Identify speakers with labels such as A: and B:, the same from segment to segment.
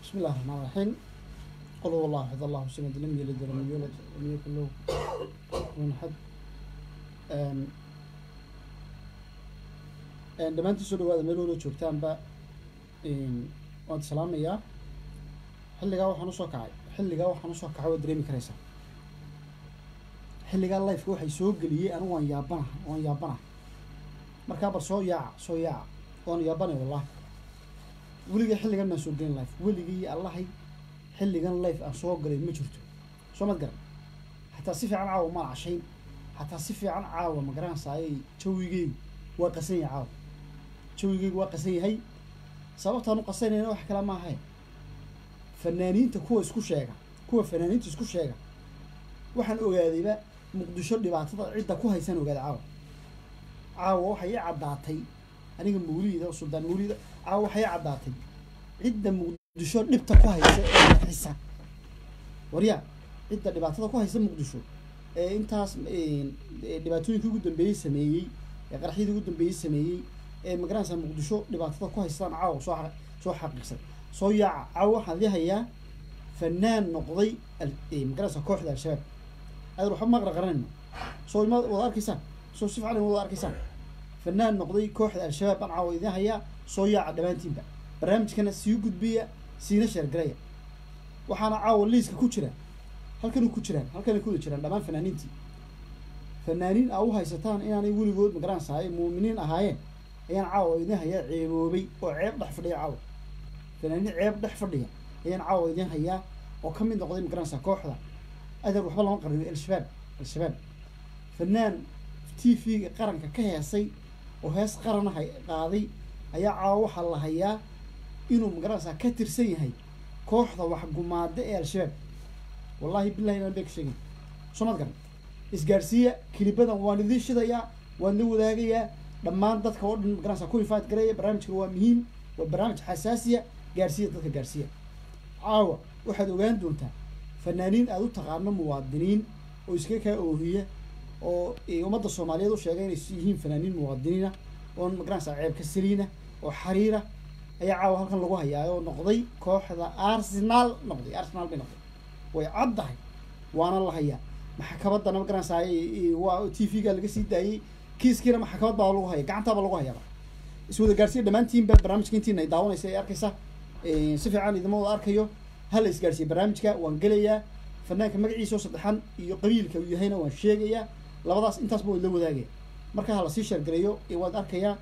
A: بسم الله الرحمن الرحيم قل هو الله احد الله الصمد لم يلد ولم يولد ولم يكن له كفوا احد Een, een, dhammaantiin soo dhawaada meel walo joogtaanba een, waan is salaamayaa xilligaa waxaan usoo kacay xilligaa waxaan usoo kacay waad dareemi karaysaa xilligaa lifeka waxay soo geliyey anigu waan yaabana waan yaabana markaa bar soo yaaca soo yaaca waan yaabanay wallahi weligay xilligan maan soo gelin life weligii allahay xilligan life aan soo galay ma jirto soo mad garan xataa si fiican caawa maan cashayn xataa si fiican caawa ma garanaysaayey jawigeygu waa qasan yahay caawa jawigeygu waa qasan yahay sababtaan u qasanayna wax kale ma ahayn fanaaniinta kuwa isku sheega kuwa fanaaniinta isku sheega waxaan ogaadayba muqdisho dhibaatada cidda ku haysaan ogaaday caawa caawa waxay i caddaatay aniga mawliida suldaan mawliida caawa waxay i caddaatay cidda muqdisho dhibta ku haysa ee xisa waryaa cidda dhibaatada ku haysa muqdisho ee intaas dhibaatooyinkii ugu dambeeyey sameeyey ee qaraxyadii ugu dambeeyey sameeyey ee magaranaysa muqdisho dhibaatada ku haystaan caawa soo a soo xaqiiqsan soo yaaca caawa waxaan idii hayaa fanaan noqday magaranaysa kooxda al-shabaab adeer waxba maqra qaranayno soo ima wada arkaysaan soo si fiican wada arkaysaan fanaan noqday kooxda al-shabaab baan caawa idin hayaa soo yaaca dhammaantiinba barnaamijkana sii gudbiya siina sheergaraya waxaana caawa liiska ku jira halkan ku jiraan halkanay ku wada jiraan dhammaan fanaaniintii fanaaniin aa u haysataan inaanay weligood magaranaysaay muuminiin ahaayeen ayaan caawa idin hayaa ceeboobay oo ceeb dhex fadhiya caawa fanaaniin ceeb dhex fadhiya ayaan caawa idin hayaa oo ka mid noqday magaranaysaa kooxda adeer waxba lama qarriyo al-shabaab al-shabaab fanaan t v-ga qaranka ka heesay oo hees qarana hay qaaday ayaa caawa waxaa la hayaa inuu magaranaysaa ka tirsan yahay kooxda waxgumaada ee al-shabaab wallahi billahi inaan been ka sheegin soo mad garan isgaarsiiya kilibadan waan idiin shidayaa waan la wadaagayaa dhammaan dadka oo dhan magaranaysaa ku ifaad gareeya barnaamijkan waa muhiim waa barnaamij xasaasiya gaarsiiya dadka gaarsiiya caawa waxaad ogaan doontaa fanaaniin aada u taqaano muwaadiniin oo iskaga kaa oohiya oo ummadda soomaaliyeed u sheegay inay yihiin fanaaniin muwaadiniina oo magaranaysaa ceebka saliina oo xariira ayaa caawa halkan lagu hayaa oo noqday kooxda arsenal noqday arsenal bay noqday way caddahay waana la hayaa maxkamaddana magaranaysaay waa t v-ga laga sii daayey kiiskiina maxkamad baa lagu haya gacantaaba lagu hayaaba iswada gaarsiya dhammaantiinba barnaamijka intiina ay daawanaysa ay arkaysa si fiican idima wada arkayo hala isgaarsiya barnaamijka waan gelayaa fanaanka magaciisa oo saddexan iyo qabiilka uu yahayna waan sheegayaa labadaas intaasba waad la wadaagaya marka hala sii sheergalayo waad arkayaa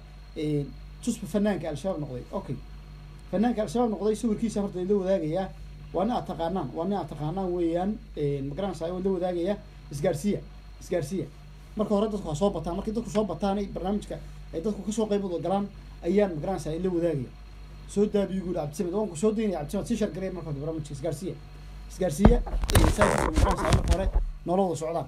A: tusba fanaanka al-shabaab noqday okay fanaanka al-shabaab noqday sawirkiisa horta la wadaagayaa waa nin aad taqaanaan waa nin aad taqaanaan weeyaan magaranaysa waan la wadaagaya isgaarsiya isgaarsiya marka hore dadku ha soo bataan markay dadku soo bataanay barnaamijka ay dadku kasoo qayb wada galaan ayaan magaranaysa la wadaagaya soo daabiyo guuli cabdisamed waan ku soo daynaya cabdisamed si shargalaya marka hore barnaamijka isgaarsiya isgaarsiya saaiska magaranaysa marka hore noola wada socdaan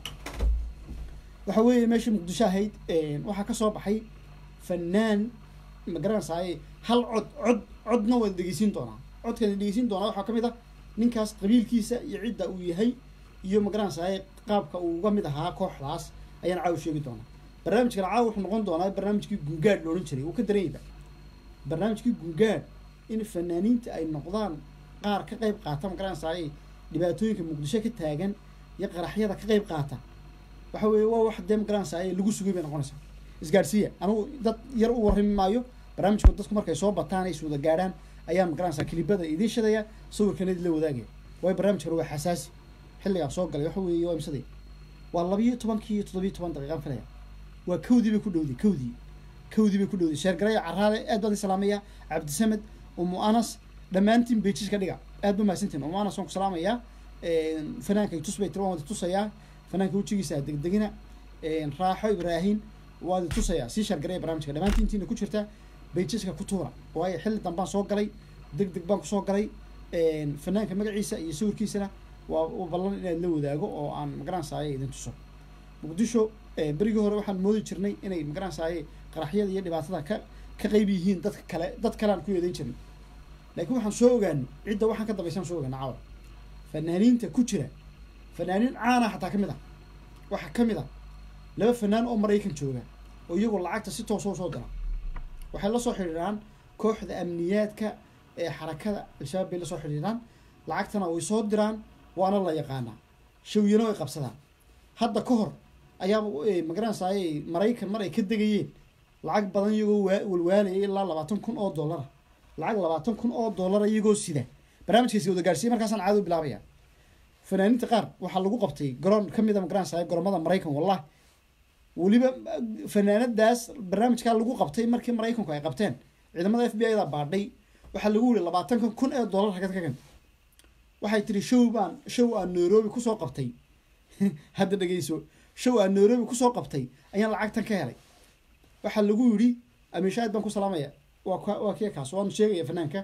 A: waxa weeye meeshii muqdisho ahayd waxaa kasoo baxay fanaan magaranaysaay hal cod cod codna waad dhegeysiin doonaa codkan dhegeysiin doonaa waxaa kamid ah ninkaas qabiilkiisa iyo cidda uu yahay iyo magaranaysaay qaabka uu uga mid ahaa kooxdaas ayaan caawa sheegi doonaa barnaamijkan caawa wuxuu noqon doonaa barnaamijkii gungaadh loodhan jiray uu ka daranyaba barnaamijkii gungaadh in fanaaniinta ay noqdaan qaar ka qayb qaata magaranaysaay dhibaatooyinka muqdisho ka taagan iyo qaraxyada ka qayb qaata waxa weeye waa wax dee magaranaysaay lagu sugay bay noqonaysaa isgaarsiiya anigu dad yar u warrami maayo barnaamijka dadku markay soo bataan ay iswada gaadhaan ayaan magaranaysaa kilibada idiin shidaya sawirkana idin la wadaagaya waayo barnaamijkan waa xasaasi xilligaa soo galay waxa weeye waa imsaday waa labayo tobankii iyo toddobiyo toban daqiiqaan filaya waa kawdii bay ku dhowday kawdii kawdii bay ku dhowday sheergaraya caraale aad baan salaamaya cabdisamed umu anas dhammaantiin bejiska dhiga aad ba mahadsantiin umu anas waan ku salaamayaa fanaanka tus bay tiri waan wada tusayaa fanaanka wejigiisa degdegina raaxo ibraahin waad tusayaa sii sheergaraya barnaamijka dhammaantiintiina ku jirta bayjiska ku tuura waayo xilli dambaan soo galay deg deg baan kusoo galay fanaanka magaciisa iyo sawirkiisana waa ballan inaad la wadaago oo aan magaranaysaay idin tuso muqdisho berigii hore waxaan moodi jirnay inay magaranaysaay qaraxyada iyo dhibaatada ka ka qayb yihiin dadka kale dad kale aan ku eedeyn jirnay laakiin waxaan soo ogaanay cidda waxaan ka dambaysan soo ogaana caawa fanaaniinta ku jira fanaaniin caana xataa ka mid ah waxaa ka mid ah laba fanaan oo maraykan jooga oo iyagoo lacagta si toosa usoo dira waxay la soo xidhiiraan kooxda amniyaadka ee xarakada al-shabaab bay la soo xidhiidhaan lacagtana way soo diraan waana la yaqaanaa shawyana way qabsadaan hadda ka hor ayaaba magaranaysaay maraykan mar ay ka degayeen lacag badan iyagoo waa- walwaalayay ilaa labaatan kun oo dollara lacag labaatan kun oo dollara iyagoo sida barnaamijkaasi wada gaarsiiyey markaasaan caado bilaabaya fanaaniinta qaar waxaa lagu qabtay garoon ka mid a magaranaysaay garoomada maraykan wallahi weliba fanaanadaas barnaamijkaa lagu qabtay markii maraykanku ay qabteen ciidamada f b i da baadhay waxaa lagu yiri labaatanka kun ee dollar hagad ka gan waxay tiri show baan show aan nairobi kusoo qabtay hadda dhegeyso show aan nairobi kusoo qabtay ayaan lacagtan ka helay waxaa lagu yidhi amiishaad baan ku salaamaya waa ka- waa kii kaas waanu sheegaya fanaanka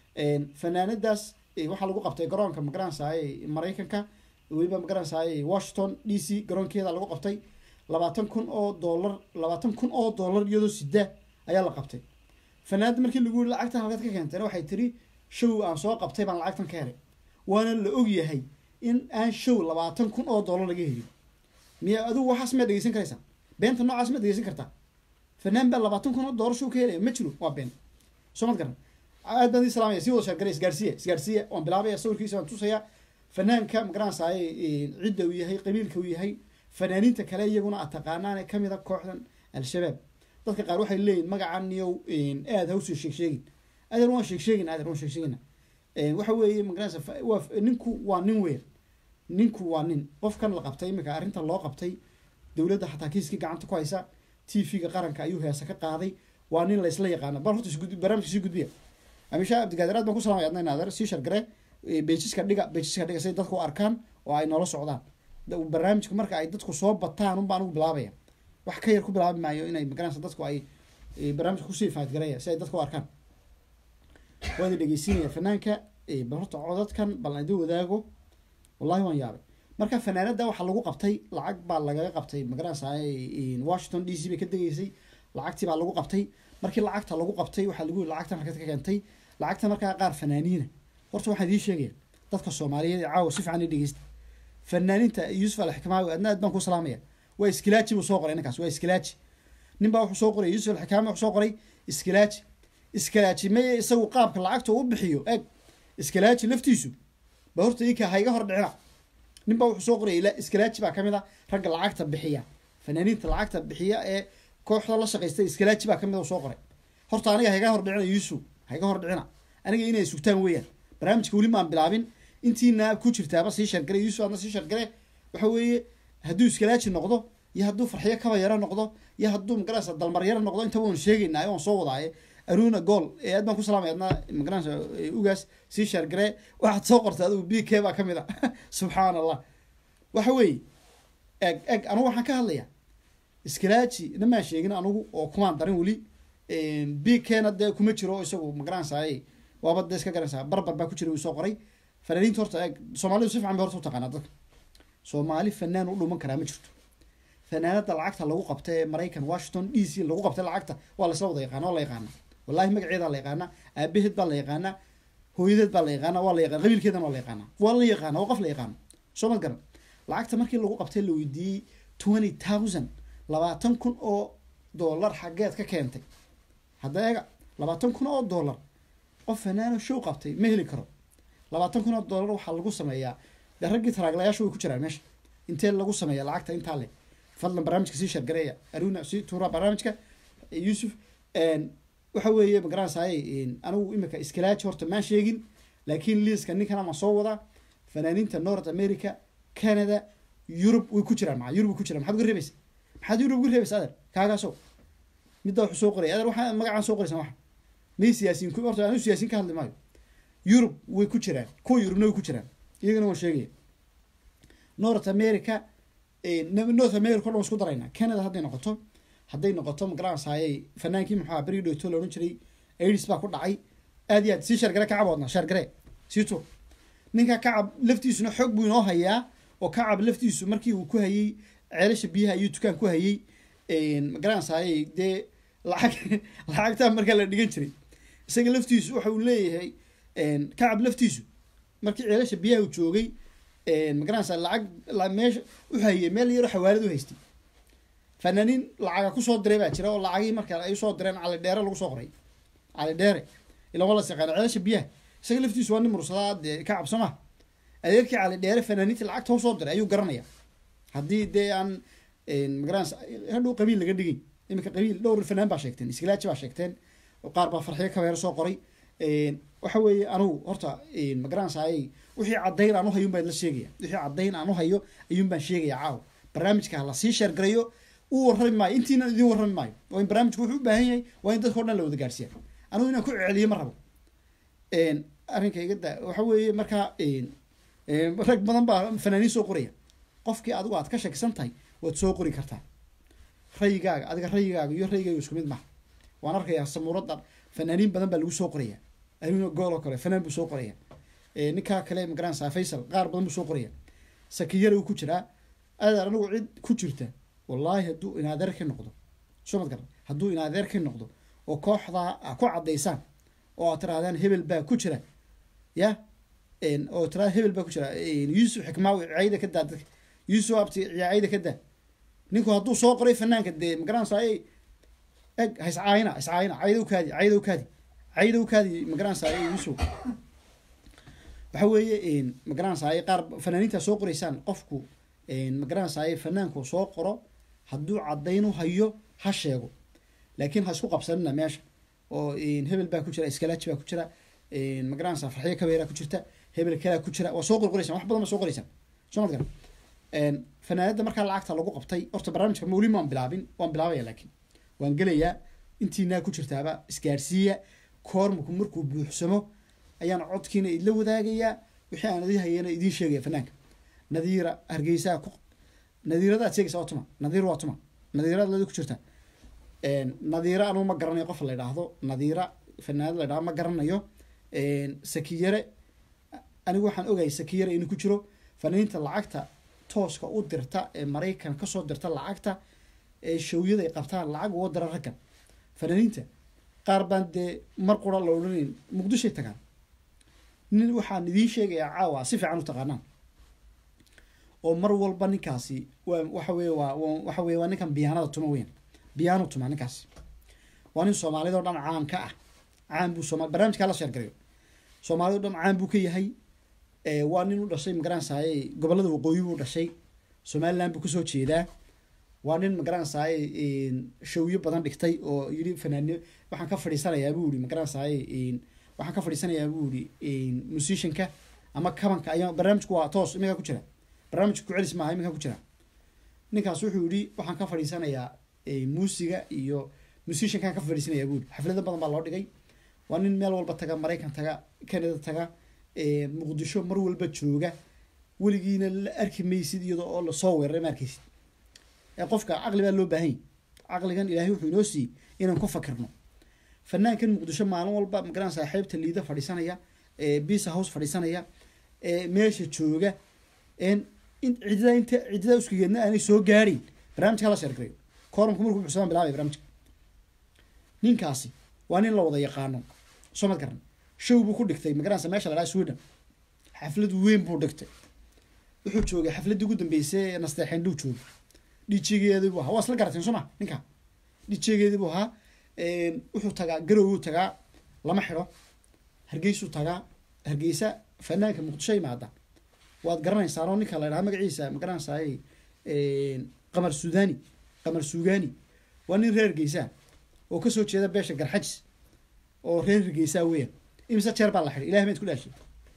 A: fanaanadaas eh, waxaa lagu qabtay garoonka magaranaysaay maraykanka weliba magaranaysaay washington d c garoonkeeda lagu qabtay labaatan kun oo dollar labaatan kun oo dollar iyadoo sida ayaa la qabtay fanaanada markii lagu yiri lacagtan halkaad ka keentayna waxay tiri show aan soo qabtay baan lacagtan ka helay waana la og yahay in aan show labaatan kun oo dollar laga helin miya adigu waxaas miyaad dhegeysan karaysaa beenta noocaas miyaad dhegeysan kartaa fanaan baa labaatan kun oo dollar show ka helaya ma jiro waa been soo mad garan aad baan idin salaamaya si wada sheergaray isgaarsiiya isgaarsiiya waan bilaabaya sawirkiisa waan tusaya fanaanka magaranaysaay cidda uu yahay qabiilka uu yahay fanaaniinta kale iyaguna aad taqaanaan ee kamid a kooxdan al-shabaab dadka qaar waxay leeyihin magacan niyow aad ha usoo sheeg sheegin adeer waan sheeg sheegin adeer waan sheeg sheegina waxa weeye magaranaysa fa- waa ninku waa nin weyn ninku waa nin qofkan la qabtay iminka arrinta loo qabtay dowladda xataa kiiskii gacanta ku haysa t v-ga qaranka ayuu heesa ka qaaday waa nin laysla yaqaana bal horta isgud- barnaamijka sii gudbiya amisha abdigaadir aad baan ku salamaya adna inaadeer sii shargare bejiska dhiga bejiska dhiga say dadku u arkaan oo ay noola socdaan Da- barnaamijka marka ay dadku soo bataan un baan ugu bilaabaya wax ka yar ku bilaabi maayo inay magaranaysa dadku ay eh, barnaamijka kusii faadgareeya si ay dadku u arkaan waan idin dhegeysiinaya fanaanka eh, bal horta codadkan bal aan idin wadaago wallahi waan yaabay marka fanaanada waxaa lagu qabtay lacag baa lagaga qabtay magaranaysa washington d c bay ka degeysay lacagtii baa lagu qabtay markii lacagta lagu qabtay waxaa lagu yiri lacagtan halkaad ka keentay lacagta markaa qaar fanaaniina horta waxaan idiin sheegaya dadka soomaaliyeed ee caawa si fiican i dhegeysta fanaaniinta yuusuf alxikmaawi adna aad baan ku salaamaya waa iskilaaji buu soo qoray ninkaas waa iskilaaji nin baa wuxuu soo qoray yuusuf alxikaami wuxuu soo qoray iskilaaji iskilaaji maye isagu qaabka lacagta uu bixiyo eeg iskilaaji laftiisu ba horta ika ha iga hor dhicina nin baa wuxuu soo qorayay ila- iskalaaji baa kamid a ragga lacagta bixiya fanaaniinta lacagta bixiya ee kooxda la shaqaysta iskalaaji baa kamid a uu soo qoray horta aniga ha iga hor dhicina yuusuf ha iga hor dhicina aniga inay sugtaan weeyaan barnaamijka weli maan bilaabin intiina ku jirtaaba sii shargare yuusuf adna sii shargare waxa weeye hadduu iskalaaji noqdo iyo hadduu farxiyo kaba yaro noqdo iyo hadduu magaranaysa dalmar yaro noqdo intaba waan sheegaynaa waan soo wadaaye aruna gool ee aad baan ku salaamay adna magaranaysa eh, ugaas sii shargare waxaad soo qortay adigu b k baa kamid a subxaan allah waxa weeye eg eg anugu waxaan ka hadlayaa iskalaaji namaan sheegin anugu oo kumaan darin weli b kna dee kuma jiro isagu magaranaysaay waaba dee iska garanaysaa barbar baa ku jira uu soo qoray fanaaniinta horta eeg soomaalidu si fiican bay horta u taqaanaa dadka soomaali fanaan u dhuman karaa ma jirto fanaanada lacagta lagu qabta ee maraykan washington d c lagu qabtay lacagta waa lasla wada yaqaana waa la yaqaana wallahi magaceeda la yaqaana aabaheed baa la yaqaana hooyadeed baa la yaqaana waa la yaqaana qabiilkeedana waa la yaqaana waa la yaqaana waa qof la yaqaano soo ma garan lacagta markii lagu qabtay la weydiiyey twenty thousand labaatan kun oo dollar xaggeed ka keentay hadda eega labaatan kun oo dollar qof fanaano show qabtay ma heli karo labaatan kun oo dollar waxaa lagu sameeyaa dee raggii taraaglayaashu way ku jiraan meesha intee lagu sameeya lacagta intaa le fadlan barnaamijka sii shargareeya aruna sii tuura barnaamijka yuusuf waxa weeye magaranaysaay anigu imika iskalaaji horta maan sheegin laakiin liiska ninkan ama soo wadaa fanaaniinta north america canada yurub way ku jiraan maa yurub way ku jiraan maxaad uga reebaysa maxaad yurub uga reebaysa adeer kaagaasow midda wuxuu soo qoraya adeer waxaa magacaan soo qoraysan waxa may siyaasiin ku- horta anu siyaasiin ka hadli maayo yurub way ku jiraan kuwa yurubna way ku jiraan iyagana waan sheegaya north america eh, north america o dhan waan isku daraynaa canada hadday noqoto hadday noqoto magaranaysaayey fanaankii muxuu ahaa berigi dhowto la odhan jiray aids baa ku dhacay aad iyo aad sii shargare kacab wadna shargare sii tur ninka kacab laftiisuna xoog buu inoo hayaa oo kacab laftiisu markii uu ku hayey ceelasha biyaha ayuu dukaan ku hayey magaranaysaayey dee lacag lacagtaa markaa la dhigan jiray isaga laftiisu waxa uu leeyahay kacab laftiisu markii ceelasha biyaha uu joogay magaranaysa lacag la- meesha u hayey meel yaro xawaalad u haystay fanaaniin lacaga kusoo diray baa jira oo lacagii marka ay usoo direen cali dheere lagu soo qoray cali dheere ila waa la saqaana ceelasha biyaha isaga laftiisu waa nin mursadaa dee ka cabso maha adeerkii cali dheere fanaaniinta lacagta usoo diray ayuu garanaya haddii dee aan magaranaysa hadhow qabiil laga dhigay iminka qabiil dhowr fanaan baa sheegteen iskilaaji baa sheegteen qaar baa farxiyo kabeero soo qoray waxa weeye anugu horta magaranaysa ayay wixii caddayn aan uhayo baan la sheegaya wixii caddayn aan uhayo ayuun baan sheegaya caawa barnaamijka ha lasii sheergarayo u warrami maayo intiina idiin warrami maayo waa in barnaamijku wuxuu u baahan yahay waa in dadka o dhan la wada gaarsiiya anugu inaan ku celiyo ma rabo arrinka iga da waxa weeye markaa rag badan baa fanaaniin soo qoraya qofkii adigu aad ka shakisan tahay waad soo qori kartaa rayigaaga adiga rayigaaga iyo rayigaaga isku mid maha waan arkayaa samuuradda fanaaniin badan baa lagu soo qoraya anuuna gool oo kale fanaan buu soo qoraya ninkaa kale magaranaysaa faysal qaar badan buu soo qoraya sakiyara uu ku jiraa adeer anigu cid ku jirta wallaahi hadduu inaadeer ka noqdo soo mad garan hadduu inaadeer ka noqdo oo kooxdaa a ku caddaysaan oo aad tirahdaan hebel baa ku jira ya oo tiraa hebel baa ku jira yuusuf xikmaawi cayda ka daa dadka yuusuf abti cayda ka daa ninku hadduu soo qoray fanaanka dee magaranaysaa ay eg haiscaayina haiscaayina caydow kaadi caydow kaadi caydow kaadi magaranaysaa ay yuusuf waxa weeye magaranaysaa ay qaar fanaaniinta soo qoraysaan qofku magaranaysaa ay fanaanku soo qoro hadduu caddayn u hayo ha sheego laakiin ha isku qabsanina meesha oo hebel baa ku jira iskalaaji baa ku jira magaranaysaa farxiyo kabeeraa ku jirta hebel kalaa ku jira waa soo qorqoraysaan wax badan baa soo qoraysaan soo mad garan fanaanada markaa lacagta lagu qabtay horta barnaamijka mawli waan bilaabin waan bilaabaya laakiin waan gelayaa intiinaa ku jirtaaba isgaarsiiya koormaku markuu buuxsamo ayaan codkiina idla wadaagayaa wixii aan idin hayana idiin sheegaya fanaanka nadiira hargeysaa ku nadiirada aad sheegaysa waa tuma nadiir waa tuma nadiirada ladi ku jirta nadiira anugu ma garanayo qof la idhaahdo nadiira fanaanad la idhahdo ma garanayo sakiyare anigu waxaan ogahay sakiyare inuu ku jiro fanaaniinta lacagta tooska u dirta ee maraykan kasoo dirta lacagta ee shawyada ay qabtaan lacag uga dira raggan fanaaniinta qaar baan dee mar qura la odhanayn muqdishoy tagaan nin waxaan idiin sheegayaa caawa si fiican u taqaanaan oo mar walba ninkaasi waa waxa weye waa waxa weye waa ninkan biyaanada tuma weyn biyaano tuma ninkaasi waa nin soomaalida o dhan caan ka ah caan buu sooma barnaamijkaa la sheergarayo soomaalida o dhan caan buu ka yahay waa nin u dhashay magaranaysaay gobollada waqooyi buu dhashay somaliland buu kasoo jeedaa waa nin magaranaysaay shawyo badan dhigtay oo yidhi fanaani waxaan ka fadhiisanayaa buu yihi magaranaysaay waxaan ka fadhiisanayaa buu yihi musicianka ama kabanka ayaa barnaamijku waa toos iminkaa ku jira barnaamijka kucelis maaha iminkaa ku jira ninkaas wuxuu yihi waxaan ka fadhiisanayaa muusiga iyo musiciankaan ka fadhiisanayaa buu yihi xaflado badan baa loo dhigay waa nin meel walba taga maraykan taga canada taga muqdisho mar walba jooga weligiina la arki maysid iyadoo oo lasoo weeraray ma arkaysid ee qofka caqli baa loo baahanya caqligan ilaahay wuxuu inoo siiyey inaan ku fakirno fanaankan muqdisho maalin walba magaran saaxiibta liida fadhiisanaya bisa house fadhiisanaya meesha jooga cidida inta cidida uskigeedna aanay soo gaadhayn barnaamijka hala sheergarayo koorumka markuu buxsamaan bilaabay barnaamijka ninkaasi waa nin la wada yaqaano soo mad garan show buu ku dhigtay magaranaysa meesha la dhaha sweden xaflad weyn buu dhigtay wuxuu joogay xafladdii ugu dambeysay ee nasteexeen dhuu joogay dhijigeedii buu ahaa waa isla garateen soo ma ninka dhijigeedii buu ahaa wuxuu tagaa garowuu tagaa lama xidho hargeysuu tagaa hargeysa fanaanka muqdisho imaada waad garanaysaa oo ninka la dhahaa magaciisa magaranaysaay qamar sudani qamar sugani waa nin reer hargeysa oo kasoo jeeda beesha garxajis oo reer hargeysa weeyaan imise jeer baa la xidhay ilahay mayd ku dhaashay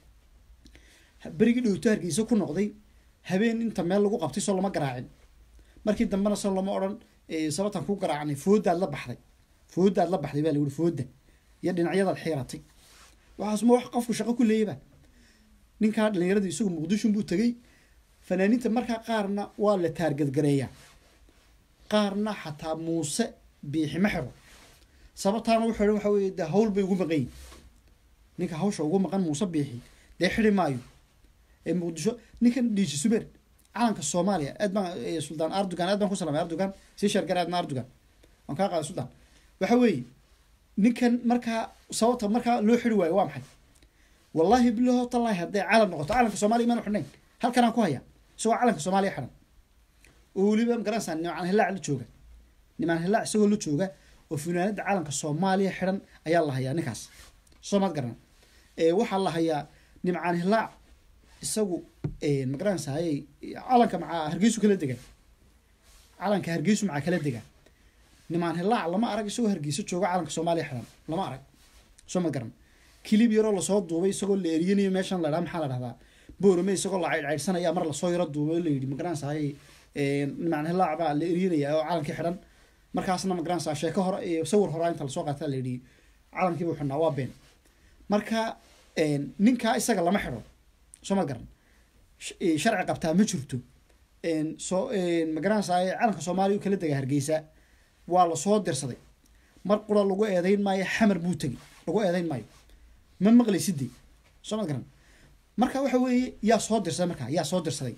A: berigii dhowto hargeysa ku noqday habeen inta meel lagu qabtay soo lama garaacin markii dambena soo lama odhan sababtaan ku garaacnay foodaad la baxday foodaad la baxday baa la yihi fooda iyo dhinacyadaad xiiratay waxaas ma wax qofku shaqo ku leeyaba ninkaa dhalinyaradii isagu muqdishon buu tegey fanaaniinta markaa qaarna waa la taargadgareeyaa qaarna xataa muuse biixima xiro sababtaana wuxuu dhan waxa weye dee hawl bay ugu maqan yihin ninka hawsha ugu maqan muuse biixi dee xiri maayo ee muqdisho ninkan dhiiji suber calanka soomaaliya aad baan suldaan ardugan aad baan ku salamay ardugan sii sheergara aadna ardugan waan kaa qaaday suldaan waxa weeye ninkan markaa sababta markaa loo xiri waayo waa maxay wallaahi bilaho tallaahi hadday calan noqoto calanka soomaaliya imaan xidhnayn halkanaan ku haya isagoo calanka soomaaliya xidhan oo weliba magaranaysaa nimaan hilaac la jooga nimaan hilaac isagoo la jooga oo funaanada calanka soomaaliya xidhan ayaa la hayaa ninkaas soo maad garana waxaa la hayaa nimcaan hilaac isagu magaranaysaay calanka macaa hargeysu kala dega calanka hargeysu macaa kala dega nimaan hilaac lama arag isagoo hargeysa jooga calanka soomaaliya xiran lama arag soo ma garan kilib yaroo lasoo duubay isagoo la eriyanayo meeshan la dhaa maxaa la dhahdaa boorame isagoo la caydhcaydhsanaya mar lasoo yaro duubay la yidhi magaranaysaay nimaan hilaac baa la eriyanaya oo calankii xidhan markaasna magaranaysaa sheeko hore iyo sawir horaa inta lasoo qaata la yidhi calankii buu xidhnaa waa been marka ninkaa isaga lama xidho soo ma garan sharci qabtaa ma jirto soo magaranaysaay calanka soomaaliya u kala dega hargeysa waa lasoo dirsaday mar qura lagu eedeyn maayo xamar buu tegey lagu eedeyn maayo ma maqlaysidee soo ma garan marka waxa weeye yaa soo dirsaday markaa yaa soo dirsaday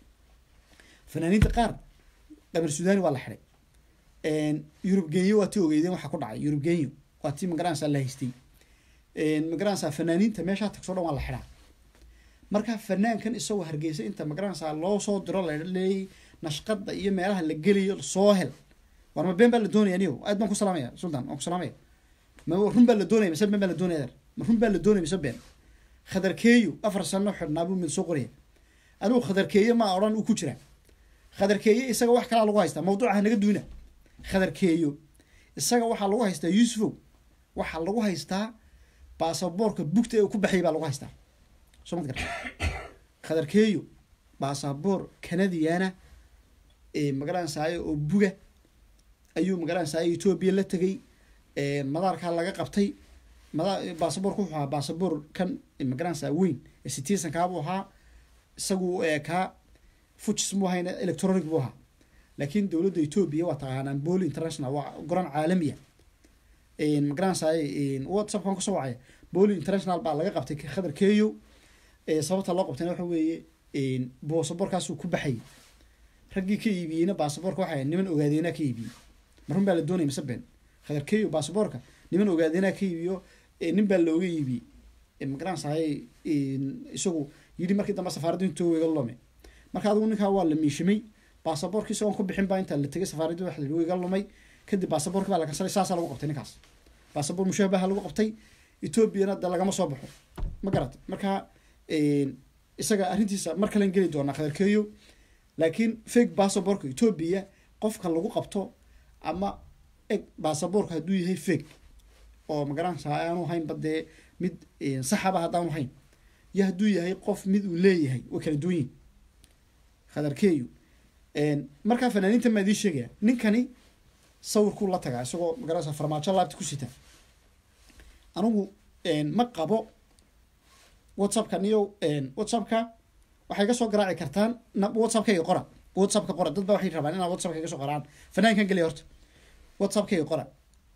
A: fanaaniinta qaar qamar suudani waa la xiday yurub genyo waa ti ogeydeen waxaa ku dhacay yurub genyo waa ti magaranaysaa la haystay magaranaysaa fanaaniinta meeshaa tagso dhan waa la xidhaa marka fanaankan isagoo hargeysa inta magaranaysaa loo soo diro laleeyay nashqada iyo meelaha la gelayo soo hel war ma been baa la doonaya niyo aad baan ku salaamaya sultan waan ku salaamaya ma run baa la doonaya mise been baa la doonaya ma run baa la doonaya mise been khadarkeeyo afar sano xidhnaa buu mid soo qoraya anigu khadarkeeye ma odhan uu ku jira khadarkeeye isaga wax kalaa lagu haystaa mawduuca hanaga duuna khadarkeeyo isaga waxaa lagu haystaa yuusufow waxaa lagu haystaa baasaboorka bugta ee ku baxayay baa lagu haystaa soo mad garta khadarkeeyo baasaboor kanadiyaana ee magaranaysaay oo buga ayuu magaranaysaay etoobiya la tegay madaarkaa laga qabtay mada baasaboorka wuxuu ahaa baasaboor kan magaranaysaa weyn ee citizenkaa buu ahaa isagu kaa fujis mu ahayna electronic buu ahaa laakiin dowladda etoobiya waa taqaanaan boli international waa goran caalamiya magaranaysaay whatsappkan kasoo wacaya boli international baa laga qabtay khadar keyo sababta loo qabtayna waxa weeye baasaboorkaasuu ku baxayay raggii ka iibiyeyna baasaboorka waxay niman ogaadeenaa ka iibiyey marun baa la doonaya mise been khadar keyo baasaboorka niman ogaadeenaa ka iibiyo nin baa looga iibiyey magaranaysaay isagu yidhi markii dambe safaaradda intuu iga lume marka adigu ninkaa waa la miishimay baasaboorki isagoon ku bixin baa intaa la tegay safaaraddi waxa la iga lumay kadib baasaboorki baa la kansalay saasaa lagu qabtay ninkaas baasaboor mushabaha lagu qabtay etoobiyana de lagama soo baxo ma garatay marka isaga arrintiisa mar kalen geli doonaa khadarkeeyo laakiin fake baasaboorka etoobiya qofka lagu qabto ama eg baasaboorka hadduu yahay fake oo magaranaysaa aanu hayn badee mid saxaba haddaanu hayn iyo hadduu yahay qof mid uu leeyahay way kala duwan yihin khadarkeeyo markaa fanaaniinta maa idiin sheegaya ninkani sawirkuu la tagaa isagoo magaranaysa farmaajo laabta ku sita anigu ma qabo whatsappka niyo whatsappka waxay ka soo garaaci kartaan whatsappkayga qora whatsappka qora dad ba waxay rabaan inaad whatsappka ka soo qoraan fanaankan geliya horta whatsappkayga qora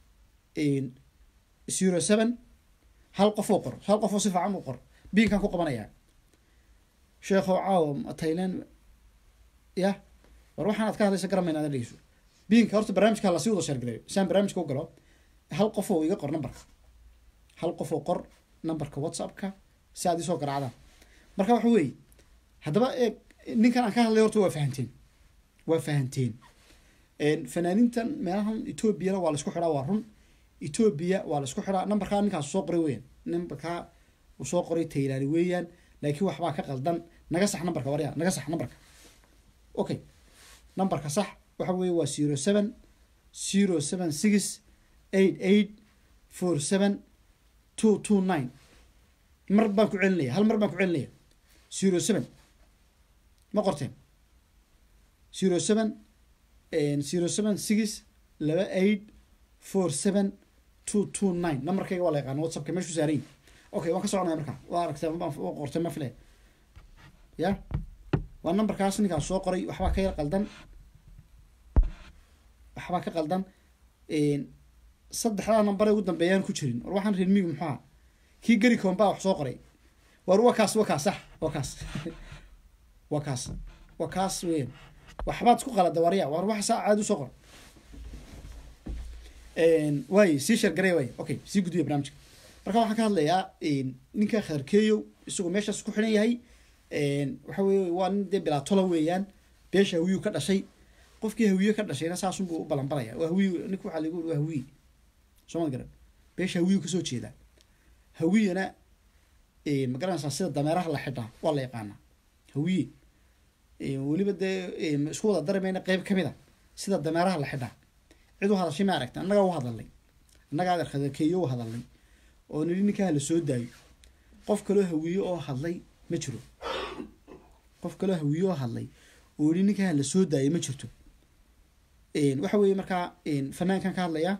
A: zero seven hal qof oo qor hal qof oo si fiican u qor biinkan ku qabanayaa sheekhow caawa thailand ya war waxaan aad ka hadlaysa garamayna ada dhegeyso biinka horta barnaamijka lasii wada sheergalayo saan barnaamijka u galo hal qof oo iga qor numberka hal qof oo qor numberka whatsappka si aad isoo garaacdaan marka waxa weeye haddaba eeg ninkan aan ka hadlay horta waa fahanteen waa fahanteen fanaaniintan meelahan etoobiyana waa laisku xidhaa waa run etoobiya waa laisku xidhaa numberkaa ninkaas soo qoray weeyaan numberkaa uu soo qoray taylaani weeyaan laakiin waxbaa ka qaldan naga sax numberka waryaa naga sax numberka okay numberka sax waxa weeye waa zero seven zero seven six eight eight four seven two two nine mar baan ku celinaya hal mar baan ku celinaya zero seven ma qorteen zero seven zero seven six laba eight four seven two two nine numberkayga waa la yaqaana whatsappka meeshuu saarayin okay waan ka soconaya markaa waa aragtee baan qortay ma filaya ya waa numberkaas ninkaas soo qoray waxbaa ka yar qaldan waxbaa ka qaldan saddexdaa number ugu dambeeyaan ku jirin war waxaan reer migu muxuu aha kii geri koon baa wax soo qoray war waa kaas waa kaas sax waa kaas waa kaas waa kaas weyan waxbaad isku qalada warya war wax saa caadi usoo qor waay sii sheergarey waay okay sii gudbiya barnaamijka marka waxaan ka hadlayaa ninka khadarkeeyo isagoo meeshaas ku xidhan yahay waxa weye waa nin dee bilaatola weeyaan beesha hawiyuu ka dhashay qofkii hawiye ka dhashayna saasunbuu u balanbalaya waa hawiy ninka waxaa lagu waa hawiye soo ma garan beesha hawiyuu kasoo jeedaa hawiyana ma garanaysaa sida dameeraha la xidhaa waa la yaqaanaa hawiye weliba dee isku wada dari mayna qeyb ka mid a sida dameeraha la xidhaa cid u hadashay ma aragta annagaa u hadalnay annagaa adeer khadakeeyo u hadalnay oo nidhi ninkaa la soo daayo qof kaloo hawiye oo hadlay ma jiro qof kaloo hawiye oo hadlay oo yidhi ninkaa la soo daayay ma jirto waxa weeye markaa fanaankan ka hadlaya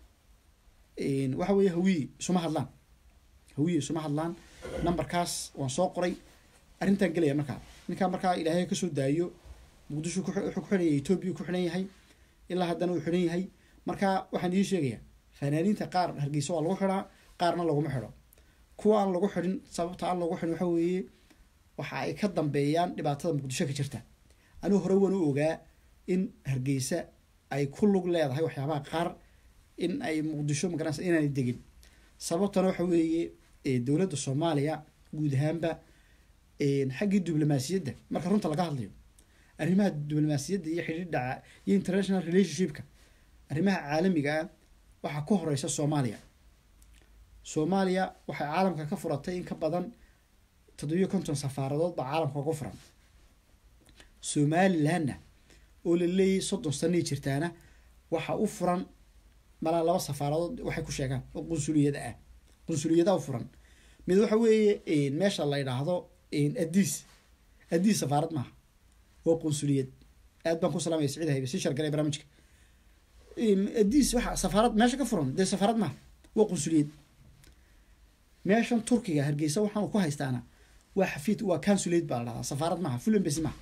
A: waxa weeye hawiye isuma hadlaan hawiye isuma hadlaan numberkaas waan soo qoray arrintan gelaya markaa ninkaa markaa ilaahay kasoo daayo muqdisho wuxuu ku xidhan yahay etoobiya ku xidhan yahay ilaa haddana uu xidhan yahay marka waxaan idiin sheegayaa fanaaniinta qaar hargeysa waa lagu xidhaa qaarna laguma xidho kuwa aan lagu xidhin sababta aan lagu xidhin waxa weeye waxa ay ka dambeeyaan dhibaatada muqdisho ka jirta anigu hore waan u ogaa in hargeysa ay ku lug leedahay waxyaabaha qaar in ay muqdisho magaranaysa inaanay degin sababtana waxa weeye dowladda soomaaliya guud ahaanba xaggii diblomaasiyadda marka runta laga hadlayo arrimaha diblomaasiyadda iyo xidhiidha iyo international relationshipka arrimaha caalamiga ah waxaa ku horeysa soomaaliya soomaaliya waxay caalamka ka furatay in ka badan toddobiyo konton safaaradood baa caalamka uga furan somalilandna oo la leeyahy soddon sanay jirtaana waxaa u furan malaa laba safaaradood waxay ku sheegaan oo qunsuliyada ah qunsuliyadaha u furan mid waxa weeye meesha la yidhaahdo adiis adiis safaarad maaha waa qunsuliyad aad baan ku salaamaya siciid haybe sii shargalay barnaamijka adiis waxa safaarad meesha ka furan dee safaarad maaha waa qunsuliyad meeshan turkiga hargeysa waxaan ku haystaana waa xafiid waa consulate baa la dhahdaa safaarad maaha full embassy maaha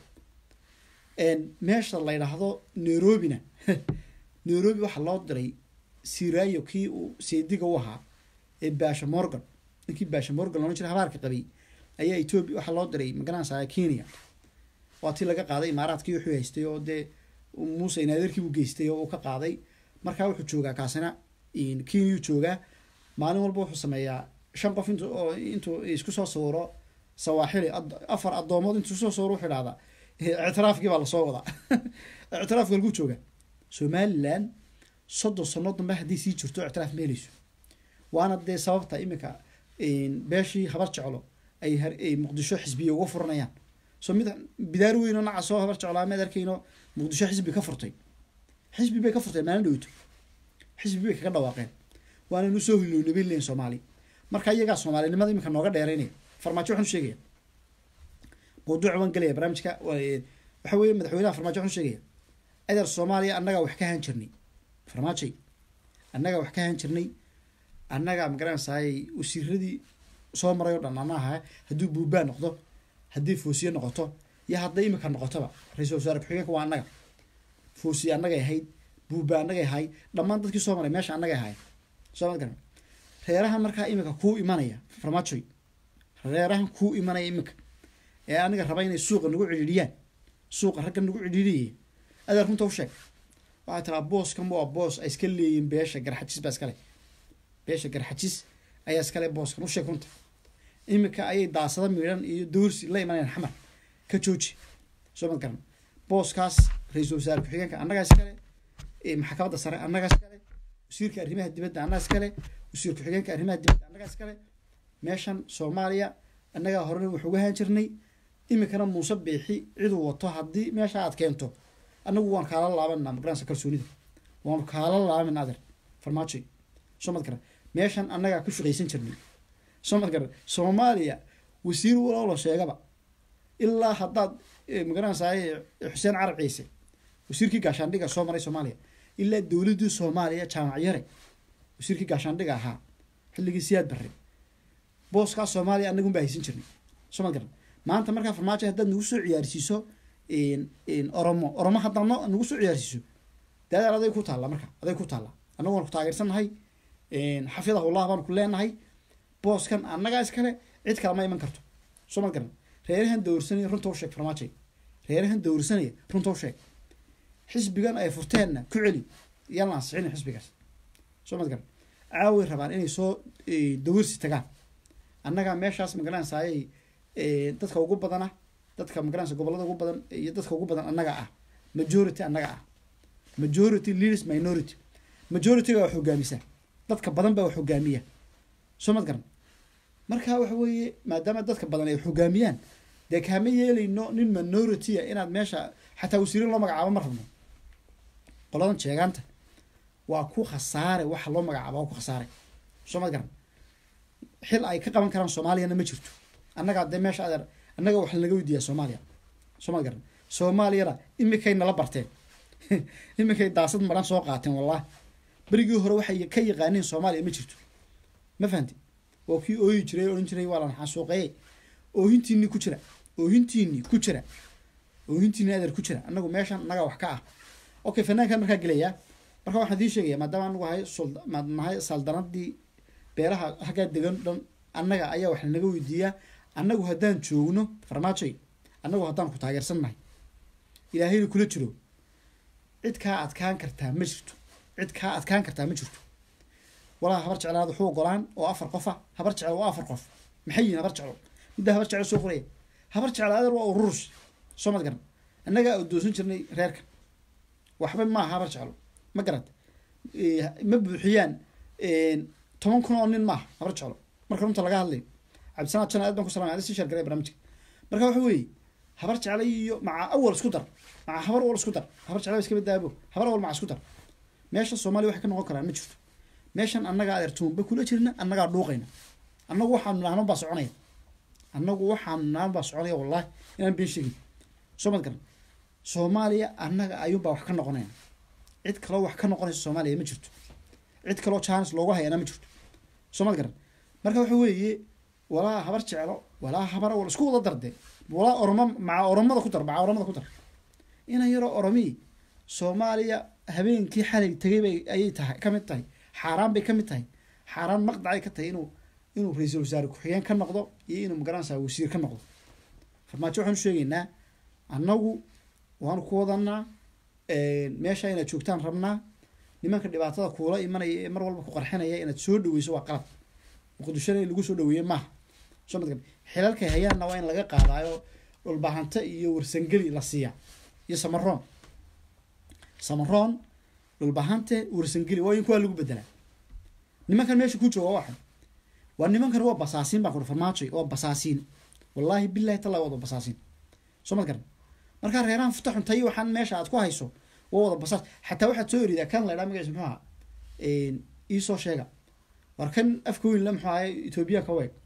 A: meesha la yidhaahdo nairobina nairobi waxaa loo diray sirayo kii uu seediga u ahaa ee basha morgan ninkii basha morgan loona jira habaarka qabay ayaa etoobiya waxaa loo diray magaranaysaa kenya waa tii laga qaaday imaaraadkii wuxuu haystay oo dee muuse inaadeerkiibuu geystay oo uu ka qaaday markaa wuxuu joogaa kaasina kenyuu joogaa maalin walba wuxuu sameeyaa shan qof int oo intuu isku soo sawiro sawaaxili afar addoomood intuu soo sawiro wuxuu idhahdaa ictiraafkii baa lasoo wadaa ictiraafka lagu jooga somaliland soddon sano dambe haddii sii jirto ictiraaf ma helayso waana dee sababta iminka beeshii habar jeclo ay muqdisho xisbiya uga furanayaan so mid bidaar weyn oo nacasoo habar jeclaa mid arkayno muqdisho xisbi ka furtay xisbi bay ka furteen maalin dhowto xisbi bay kaga dhawaaqeen waananu soo hilownabayn lehin soomaali marka iyagaa soomaalinimada iminka nooga dheeraynaya farmaajo waxaan sheegaya mawduuc waan gelaya barnaamijka waxa weeye madaxweynaha farmaajo waxaan sheegaya adeer soomaaliya annagaa wax ka haan jirnay farmaajay annagaa wax ka haan jirnay annagaa magaranaysaay wasiiradii soo maray oo dhan ana aha hadduu buubaa noqdo haddii foosiye noqoto iyo hadday imika noqotoba ra-iisul wasaare ku-xigeenka waa annaga foosiye annagay ahayd buuba annagay ahay dhammaan dadkii soo maray meesha annagay ahay soo ma garan reerahan markaa imika kuu imanaya farmaajoy reerahan kuu imanaya imika ee aniga raba inay suuqa nagu cidhiidhiyaan suuqa ragga nagu cidhiidhiyay adeer runta u sheeg waxaa tiraa booskan waa boos ay iska leeyihin beesha garxajis baa iskale beesha garxajis ayaa iskale booskan u sheeg runta imika ayay daasada miidhan iyo dowrsi la imanayaan xamar ka jooji soo mad garan booskaas ra-iisul wasaare ku-xigeenka annagaa iskale maxkamadda sare annagaa iskale wasiirka arrimaha dibadda annagaa iskale wasiir ku-xigeenka arrimaha dibadda annagaa iskale meeshan soomaaliya annagaa horena wax uga haan jirnay imikana muuse biixi ciduu wato haddii meesha aad keento annagu waan kaala laabanaa magaranaysa kalsoonida waanu kaala laaban adeer farmaajoy soo mad garan meeshan annagaa ku shaqaysan jirnay soo mad garan soomaaliya wasiir waloola sheegaba ilaa haddaad magaranaysaay xuseen carab ciise wasiirkii gaashaandhiga soo maray soomaaliya ilaa dowladdii soomaaliya jaamac yare wasiirkii gaashaandhiga ahaa xilligii siyaad barre booskaas soomaaliya annagun baa haysan jirnay soo mad garan maanta markaa farmaajo haddaad nagu soo ciyaarsiiso oromo oromo haddaad no nagu soo ciyaarsiiso dee adeer aday ku taalla marka aday ku taalla annagu waan ku taageersannahay xafidahullah baan ku leenahay booskan annagaa iskale cid kale ma iman karto soo mad garan reerahan dowrsanaya runta u sheeg farmaajay reerahan dowrsanaya runta u sheeg xisbigan ay furteenna ku celi yaan la ansixina xisbigaas soo mad garan caaway rabaan inay soo dowrsi tagaan annagaa meeshaas magaranaysaayay dadka ugu badana dadka magaranaysa gobolada ugu badan iyo dadka ugu badan annaga ah majority annaga ah majority leaders minority majorityga wax hogaamisa dadka badan baa wax hogaamiya soo mad garan marka waxa weeye maadaama dadka badan ay hogaamiyaan dee kaama yeelayno nin minority a inaad meesha xataa wasiirin loo magacaabo ma rabno qoladan jeegaanta waa ku khasaare waxa loo magacaaba waa ku khasaare soo ma garan xil ay ka qaban karaan soomaaliyana ma jirto annagaa dee meesha adeer annaga wax lanaga weydiiyaa soomaaliya soo ma garan soomaaliyana imikay nala barteen iminkay daasad maran soo qaateen wallahi berigii hore waxay ka yaqaaneen soomaaliya ma jirto ma fahanti waa kii ooyi jiray odhan jiray waa lan xasuuqeeye oohintiinii ku jira oohintiinii ku jira oohintiinii adeer ku jira annagu meeshan annagaa wax ka ah okay fanaankan markaa gelayaa marka waxaan idiin sheegaya maadaama anagu ahay sul maad nahay saldanadii beelaha halkaa degan dhan annaga ayaa wax lanaga weydiiyaa annagu haddaan joogno farmaajoy annagu haddaan ku taageersannahay ilaahayna kula jiro cid kaa adkaan kartaa ma jirto cid kaa adkaan kartaa ma jirto walaa habar jeclaad wuxuu ogolaan oo afar qof ah habar jeclo waa afar qof maxay yihin habar jeclo middaa habar jeclo soo qoraya habar jeclo adeer waa ururus soo mad garan annagaa doosan jirnay reerkan waxba maaha habar jeclo ma garad ma buuxiyaan toban kun oo nin maaha habar jeclo marka runta laga hadlayo cabdisanaad jan aad baan ku salamay adi sii sheergalay barnaamijka marka waxa weeye habar jeclo iyo maca awal isku dar maca habar awal isku dar habar jeclo iska badaabo habar awal maca isku dar meesha soomaaliya waxay ka noqon karaan ma jirto meeshan annagaa adeer tuunba kula jirna annagaa dhuuqayna annagu waxaanu nahno baa soconaya annagu waxaanu nahno baa soconaya wallahi inaan been sheegin soo mad garan soomaaliya annaga ayuunbaa wax ka noqonayna cid kaloo wax ka noqonaysa soomaaliya ma jirto cid kaloo jaanis loogu hayana ma jirto soo mad garan marka waxa weeye walaa habar jeclo walaa habar awal isku wada darde walaa oromo maca oromada ku dar maca oromada ku dar inan yaroo oromii soomaaliya habeenkii xalay tegay bay ayay tahay ka mid tahay xaaraan bay ka mid tahay xaaraan maqdacay ka tahay inuu inuu ra-iisul wasaare ku-xigeen ka noqdo iyo inuu magaranaysaa wasiir ka noqdo farmaajo waxaanu sheegaynaa annagu waanu ku wadanaa meesha inaad joogtaan rabnaa nimanka dhibaatada kuula imanaya ee mar walba ku qarxinaya inaad soo dhaweyso waa qalad muqdishona in lagu soo dhaweeye maaha soo madgan xilalkay hayaanna waa in laga qaadaayo dhulbahante iyo warsangeli la siiya iyo samaroon samaroon dhulbahante warsangeli waa in kuwaa lagu bedelaa nimankan meesha ku jooga waxay waa nimankan waa basaasiin baa kuri farmaajoy waa basaasiin wallaahi bilahi talla wada basaasiin soo mad garan markaa reerahan futa xuntay waxaan meesha aad ku hayso waa wada basaas xataa waxaad soo eridaa kan laydhaa magaciisa muxuu ahaa iisoo sheega war kan afka weyn la muxuu ahay etoobiya ka weeg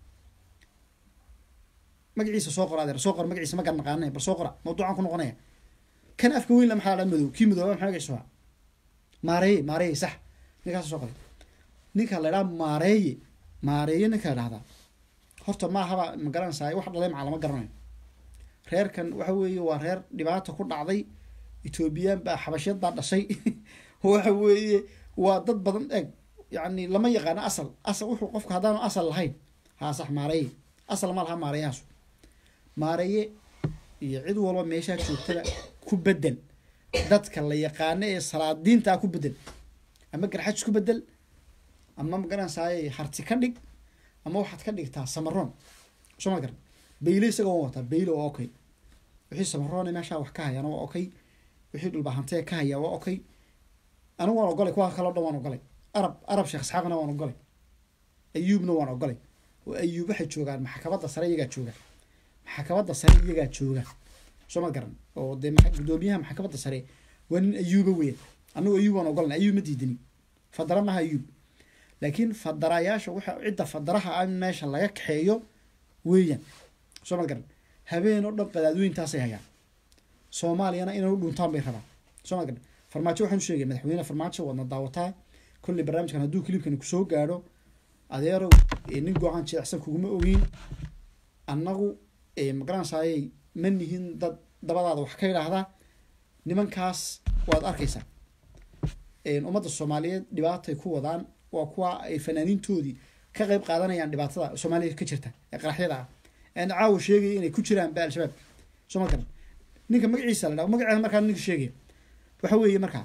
A: magaciisa soo qora adeer soo qora magaciisa ma garan naqaanay bal soo qora mawduucan ku noqonaya kan afka weyn la maxaa la madow kii madooba maxaa magaciisa ahaa maareeye maareeye sax ninkaas soo qoray ninka la idhaha maareeye maareeye ninka la dhahdaa horta maahaba ma garanaysaa wax dhalay macaa lama garanayo reerkan waxa weeye waa reer dhibaata ku dhacday etoobiyaan baa xabashyad baa dhashay waxa weeye waa dad badan eeg yacni lama yaqaano asal asal wuxuu qofku haddaanu asal lahayn haa sax maareeye asal ma laha maareeyahaasu maareeye iyo cid walba meeshaa joogtada ku bedel dadka la yaqaano ee salaadiintaa ku bedel ama garxaj ku bedel ama magaranaysaay harti ka dhig ama waxaad ka dhigtaa samaroon soo ma garan bayle isaga waan wataa bayle waa okay wixii samaroone meeshaa wax ka hayaana waa okay wixii dhulbahantee ka hayaa waa okay anigu waan ogolay kuwa kaloo dhan waan ogolay arab arab sheekh isxaaqna waan ogolay ayuubna waan ogolay oo ayuub waxay joogaan maxkamadda sare iyagaa jooga maxkamadda sare iyagaa jooga soo ma garan oo dee gudoomiyaha maxkamadda sare waa nin ayuuba weyn anigu ayuub waan ogolan ayuub ma diidani fadara maha ayuub laakiin fadarayaasha waxa cidda fadaraha ah in meesha laga kaxeeyo weeyaan soo ma garan habeen oo dhan qadaadweyntaasay hayaan soomaaliyana inay u dhuntaan bay rabaan soo ma garan farmaajo waxaan sheegay madaxweyne farmaajo waadna daawataa kolley barnaamijkan hadduu kilibkani kusoo gaadho adeerow nin go-aan jilecsan kuguma ogeyn annagu magaranaysaayey ma nihin dad dabadaada wax ka idhaahdaa nimankaas waad arkaysaa ummadda soomaaliyeed dhibaatay ku wadaan waa kuwa ay fanaaniintoodii ka qeyb qaadanayaan dhibaatada soomaaliya ka jirta ee qaraxyada ah aan caawa sheegaya inay ku jiraan ba al-shabaab soo ma garan ninka magaciisa la dhaho magaceeda markaa ninka sheegaya waxa weeye markaa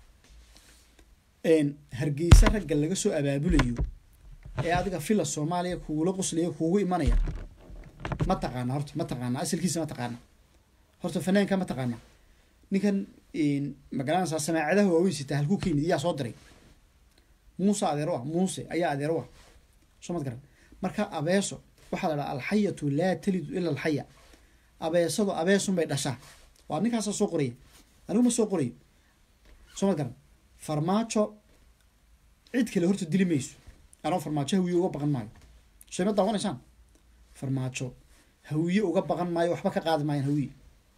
A: hargeysa ragga laga soo abaabulayo ee adiga fila soomaaliya kugula qoslaya kuugu imanaya ma taqaana horta ma taqaana asalkiisa ma taqaana horta fanaanka ma taqaana ninkan magaranaysaa samaacadaha waaweyn sitaa halkuu ka yimid yaa soo diray muuse adeero ah muuse ayaa adeero ah soo mad garan marka abeeso waxaa la dhaha alxayatu laa talidu ila alxaya abeesadu abeesun bay dhashaa waa ninkaasa soo qoraya anigu ma soo qorayo soo ma garan farmaajo cid kale horta dili mayso anoo farmaajo hawiye uga baqan maayo soo ma daawanaysaan farmaajo hawiye uga baqan maayo waxba ka qaadi maayaan hawiye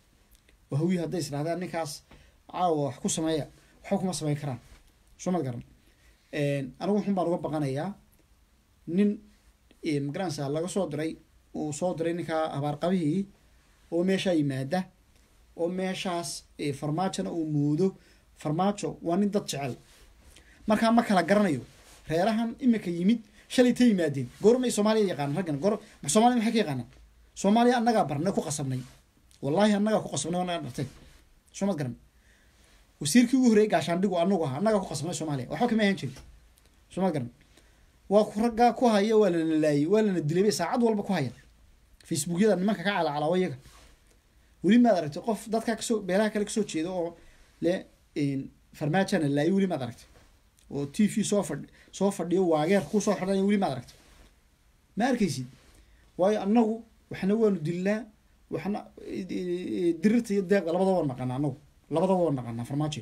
A: oo hawiye hadday isdhahdaan ninkaas caawa wax ku sameeya waxba kuma sameyn karaan soo ma garan anigu xun baan uga baqanayaa nin magaranaysa laga soo diray uu soo diray ninkaa habaarqabihii oo meeshaa yimaada oo meeshaas farmaajona uu moodo farmaajo waa nin dad jecel markaa ma kala garanayo reerahan imika yimid shalay ta yimaadeen goormay soomaaliya yaqaanan raggan goor soomaaliya maxay ka yaqaanaan soomaaliya annagaa barnay ku qasabnay wallaahi annagaa ku qasabnay annagaa dhartay soo mad garan wasiirkii ugu horreeyay gaashaandhigu anagu aha annagaa ku qasabnay soomaaliya waxba kama ahan jirin soo mad garan waa raggaa ku haya waa lana laayay waa lana dilay bay saacad walba ku haya facebookyada nimanka ka calacalaawa iyaga weli maad aragtay qof dadkaa kasoo beelaha kale kasoo jeeda oo le farmaajana laayay weli maad aragtay oo t v soo fadh soo fadhiyo waageer ku soo xidhanaya weli maad aragtay ma arkaysid waayo annagu waxna waanu dilnaa waxna dirirta iyo deeqda labadaba waan naqanaa annagu labadaba waan naqanaa farmaajo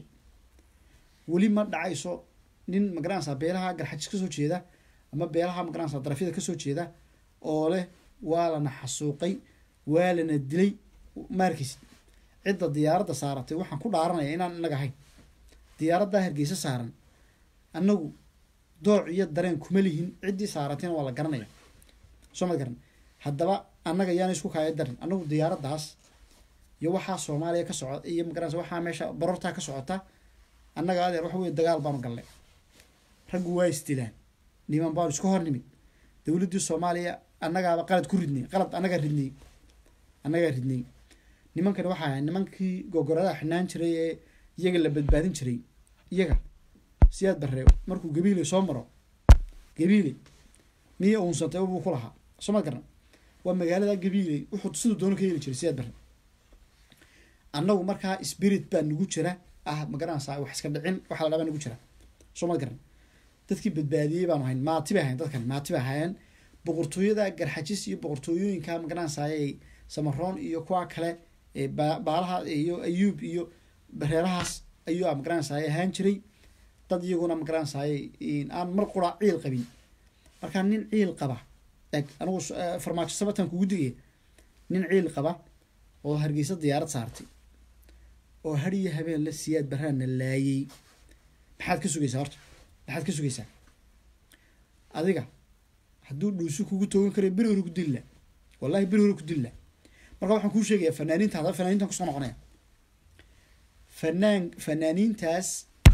A: weli ma dhacayso nin magaranaysa beelaha garxajis kasoo jeeda ama beelaha magaranaysa darafyada kasoo jeeda oo leh waa lana xasuuqay waa lana dilay ma arkaysid cidda diyaaradda saaratay waxaan ku dhaaranaya inaan inaga ahayn diyaaraddaa hargeysa saaran annagu dooc iyo dareen kuma lihin ciddii saaratayna waa la garanaya soo ma garan haddaba annaga yaana isku kaaya darin annagu diyaaraddaas iyo waxaa soomaaliya ka socota iyo magaranaysa waxaa meesha barortaa ka socota annaga adeer waxa weye dagaal baanu gallay raggu waa isdilaan niman baanu iska hor nimid dowladdii soomaaliya annagaaba qalad ku ridnay qalad annagaa ridnay annagaa ridnay nimankani waxaa ahay nimankii gogoradaha xidhnaan jiray ee iyaga la badbaadin jiray iyaga siyaad barre markuu gabiile soo maro gabiile miya uunsantay buu ku lahaa soo ma garan waa magaalada gabiile wuxuu siduu doono ka heli jiray siyaad barre annagu markaa spirit baa nagu jira ah magaranaysaa wax iska dhicin waxa la dhaa baa nagu jira soo ma garan dadkii badbaadiyey baanu hayn maati bay ahayn dadkan maati bay ahaayeen boqortooyada garxajis iyo boqortooyooyinka magaranaysaay samaroon iyo kuwa kale baalaha iyo ayuub iyo reerahaas ayuu magaranaysaay ahaan jiray dad iyaguna magaranaysaay aan mar qura ciil qabin markaa nin ciil qaba eg anigu farmaajo sabatan kugu digaya nin ciil qaba oo hargeysa diyaarad saartay oo har iyo habeen la siyaad baraana laayay maxaad ka sugaysaa horta maxaad ka sugaysaa adiga hadduu dhuusi kugu toogan karayo beri hore ku dilla wallahi beri hore ku dilla marka waxaan kuu sheegayaa fanaaniinta haddaba fanaaniintan kusoo noqonaya fanaan fanaaniintaas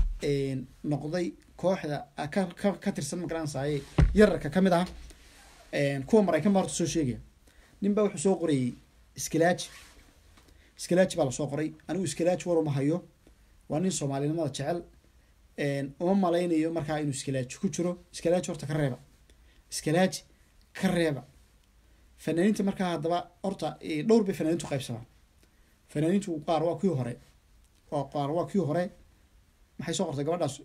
A: noqday kooxda ka ka ka tirsan magaranaysaye yararka ka mid ah kuwa maraykan baa horta soo sheegaya nin baa wuxuu soo qorayay iskilaaji iskilaaji baa lasoo qoray anigu iskilaaji war uma hayo waa nin soomaalinimada jecel uma malaynayo markaa inuu iskilaaji ku jiro iskilaaji horta ka reeba iskilaaji ka reeba fanaaniinta markaa haddaba horta dhowr bay fanaaniintu qaybsamaan fanaaniintu qaar waa kii hore waa qaar waa kii hore maxay soo qortay gabadhaas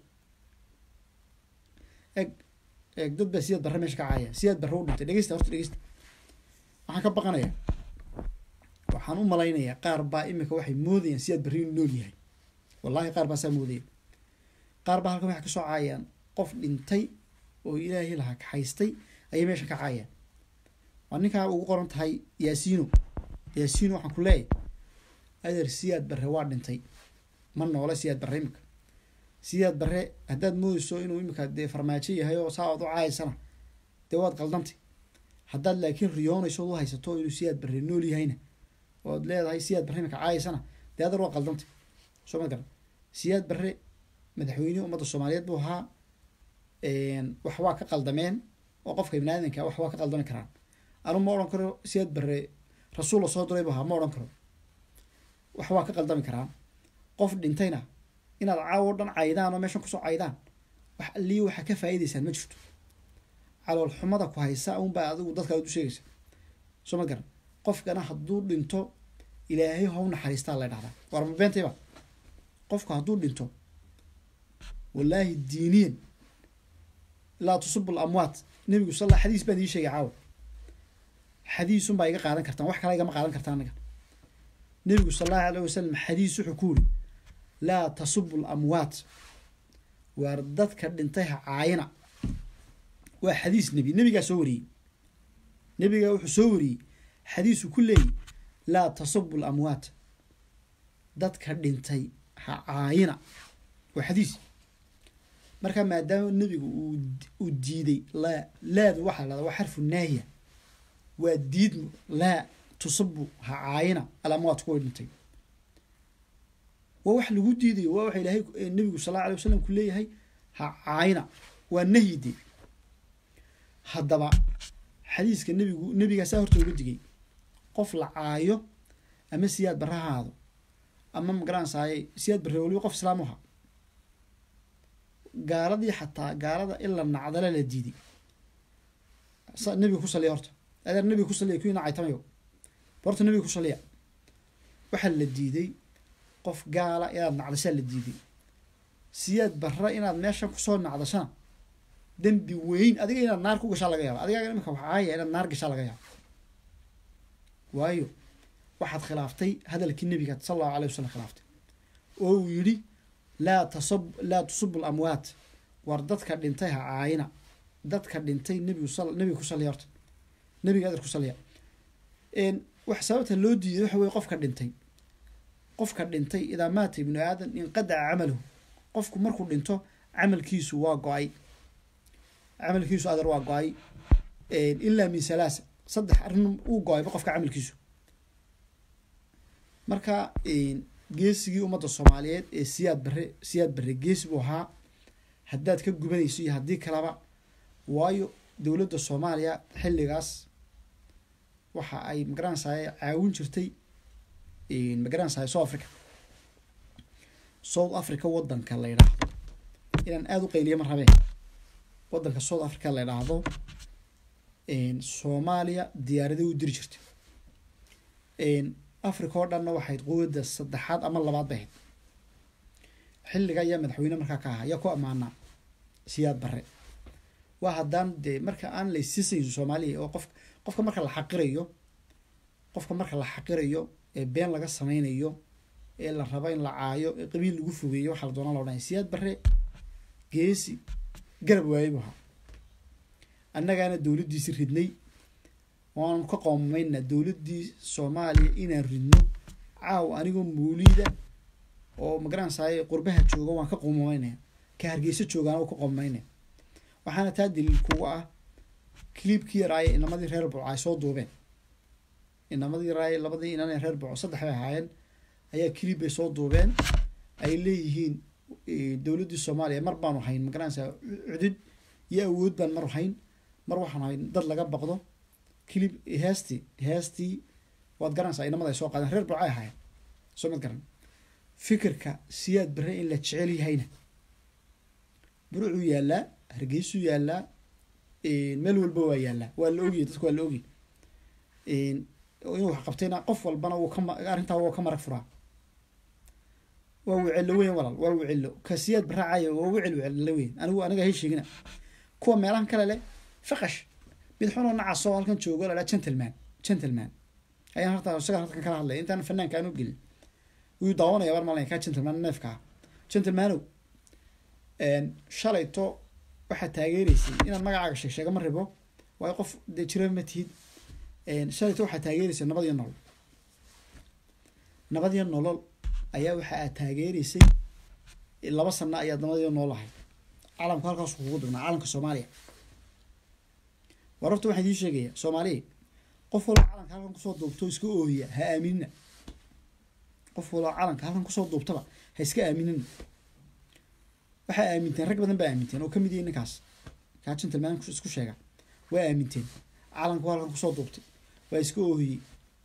A: eg eg dad baa siyaad barre meesha ka caaya siyaad barre u dhintay dhegeysta horta dhegeysta waxaan ka baqanayaa waxaan u malaynayaa qaar baa imika waxay moodayaan siyaad barre inuu nool yahay wallahi qaar baa saa moodaya qaar baa halkan waxay kasoo caayaan qof dhintay oo ilaahay lahaa kaxaystay ayay meesha ka caayaan waa ninkaa ugu qoran tahay yaasiino yaasiino waxaan ku leeyahay adeer siyaad barre waa dhintay ma noole siyaad barre imika siyaad barre haddaad moodeyso inuu imika dee farmaajo yahay oo saa ood u caayaysana dee waad qaldantay haddaad laakiin riyoonayso u haysato inuu siyaad barre nool yahayna ood leedahay siyaad barre imika caayaysana dee adeer waa qaldantay soo ma garan siyaad barre madaxweynihii ummadda soomaaliyeed buu ahaa wax waa ka qaldameen oo qofka ibni aadanka wax waa ka qaldami karaan anu ma odhan karo siyaad barre rasuul la soo diray buu ahaa ma odhan karo wax waa ka qaldami karaan qof dhintayna inaad caawo dhan caydaan oo meeshan kusoo caydaan wax allii waxaa ka faa'iidaysaan ma jirto calool xumada ku haysa unbaa adigu dadka aad u sheegaysa soo ma garan qofkana hadduu dhinto ilaahay how naxariistaa la dhahdaa war ma beentayba qofku hadduu dhinto wallaahi diiniyan laa tusubu lamwaat nebigu sal xadiis baan ii sheegay caawa xadiisun baa iga qaadan kartaan wax kale igama qaadan kartaan aniga nebigu sal allahu alayh wasalam xadiis wuxuu ku yiri laa tasubu lamwaat waar dadka dhintay ha caayina waa xadiis nebi nebigaa soo wariyey nebigaa wuxuu soo wariyey xadiisu ku leeyay laa tasubu lamwaat dadka dhintay ha caayina waa xadiis marka maadaama nebigu uu uu diiday laa laadu waxaa lahada waa xarfu naahiya waa diidmo laa tusabu ha caayina alamwaat kuwa dhintay waa wax lagu diidayo waa waxa ilaahay nebigu sal alla alay wasalam ku leeyahay ha caayina waa nahyide haddaba xadiiska nebigu nebigaasaa horta uga digay qof la caayo ama siyaad barre ha ahaado ama magaranaysaay siyaad barre waliba qof islaam u ahaa gaaladii xataa gaalada in la nacdala la diiday nebiga ku saliya horta adeer nebiga ku saliya kuwii nacaytamayo horta nebiga ku saliya waxaa la diiday qof gaala inaad nacdashaa la diiday siyaad barra inaad meeshan kusoo nacdashana dembi weyn adiga inaad naar ku gashaa laga yaaba adigaa imika waxaaya inaad naar gashaa laga yaaba waayo waxaad khilaaftay hadalkii nebiga sala allahu alay wasalam khilaaftay oo uu yidhi laa tasab laa tusubu lamwaat war dadka dhintay ha caayina dadka dhintay nebigu sal nebiga ku saliya horta nebiga adeer ku saliya wax sababta loo diiday waxa weye qofka dhintay qofka dhintay idaa maata ibnu aadan inqadaca camaluhu qofku markuu dhinto camalkiisu waa go-ay camalkiisu adeer waa go-ay ilaa min salaasa saddex arrin uu go-ayba qofka camalkiisu marka geesigii ummadda soomaaliyeed ee siyaad barre siyaad barre geesi buu ahaa haddaad ka gubanayso iyo haddii kaleba waayo dowladda soomaaliya xilligaas waxa ay magaranaysaay caawin jirtay magaranaysaay south africa south africa waddanka la yidhaahdo inaan aada u qayliya ma rabee waddanka south africa la yidhaahdo soomaaliya diyaaraday u diri jirtay africa oo dhanna waxayd quwadda saddexaad ama labaad bay ahayd xilliga ayaa madaxweyne markaa ka ahaa ayaa ku ammaanaa siyaad barre waa haddaan dee marka aan laysiisayn soomaaliya oo qof qofka marka la xaqirayo qofka marka la xaqirayo ee been laga sameynayo ee la rabo in la caayo ee qabiil lagu fogeeyo waxaa la doonaa la odhanaya siyaad barre geesi garab waayey buu ahaa annagaana dowladdiisi ridnay waanu ka qoomamayna dowladdii soomaaliya inaan ridno caaw anigoo mawliida oo magaranaysaay qurbaha jooga waan ka qoomamaynaya ka hargeysa joogaana waa ka qoomamaynaya waxaana taa daliil kuga ah cliibkii yaraaye inamadii reer burco ay soo duubeen inamadii yaraaye labadii inan ee reer burco saddex bay ahaayeen ayaa cliib bay soo duubeen ay leeyihiin dowladdii soomaaliya mar baanu hayn magaranaysaa cudud iyo awood baan mar hayn mar waxaan hayn dad laga baqdo clib heestii heestii waad garanaysaa inamada ay soo qaadeen reer burco ay ahaayeen soo mad garan fikirka siyaad barre in la jecel yahayna burucuu yaallaa hargeysuu yaallaa meel walba waa yaallaa waa la ogiyay dadku waa la ogiyay inuu wax qabtayna qof walbana wuu kama arrintaa wuu ka marag furaa waa wicelo weyn walaal waa wicelo ka siyaad barre caayo waa wicel wicelo weyn anigu aniga hay sheegina kuwa meelahan kale leh faqash mid xunoo nacasoo halkan joogo la dhaa gentleman gentleman ayaan horta isaga halkan kala hadlaya intaan fanaanka aan u gelin wuu daawanaya war malaya kaa gentleman neefka ah gentlemanow shalayto waxaad taageereysay inaad magacaaga sheeg sheega ma ribo waayo qof dee jira ma tihid shalayto waxaad taageereysay nabad iyo nolol nabad iyo nolol ayaa waxa aad taageereysay laba sana ayaad nabad iyo nolol ahay calamku halkaas kugu dugnaa calamka soomaaliya war horta waxaan idiin sheegaya soomaaliya qof walba calanka halkan kusoo duubto iska oohiya ha aaminina qof walba calanka halkan kusoo duubtaba ha iska aaminina waxaa aaminteen rag badan baa aaminteen oo ka mid yahay ninkaas kaa gentleman isku sheega waa aaminteen calanku halkan kusoo duubtay waa iska oohiyey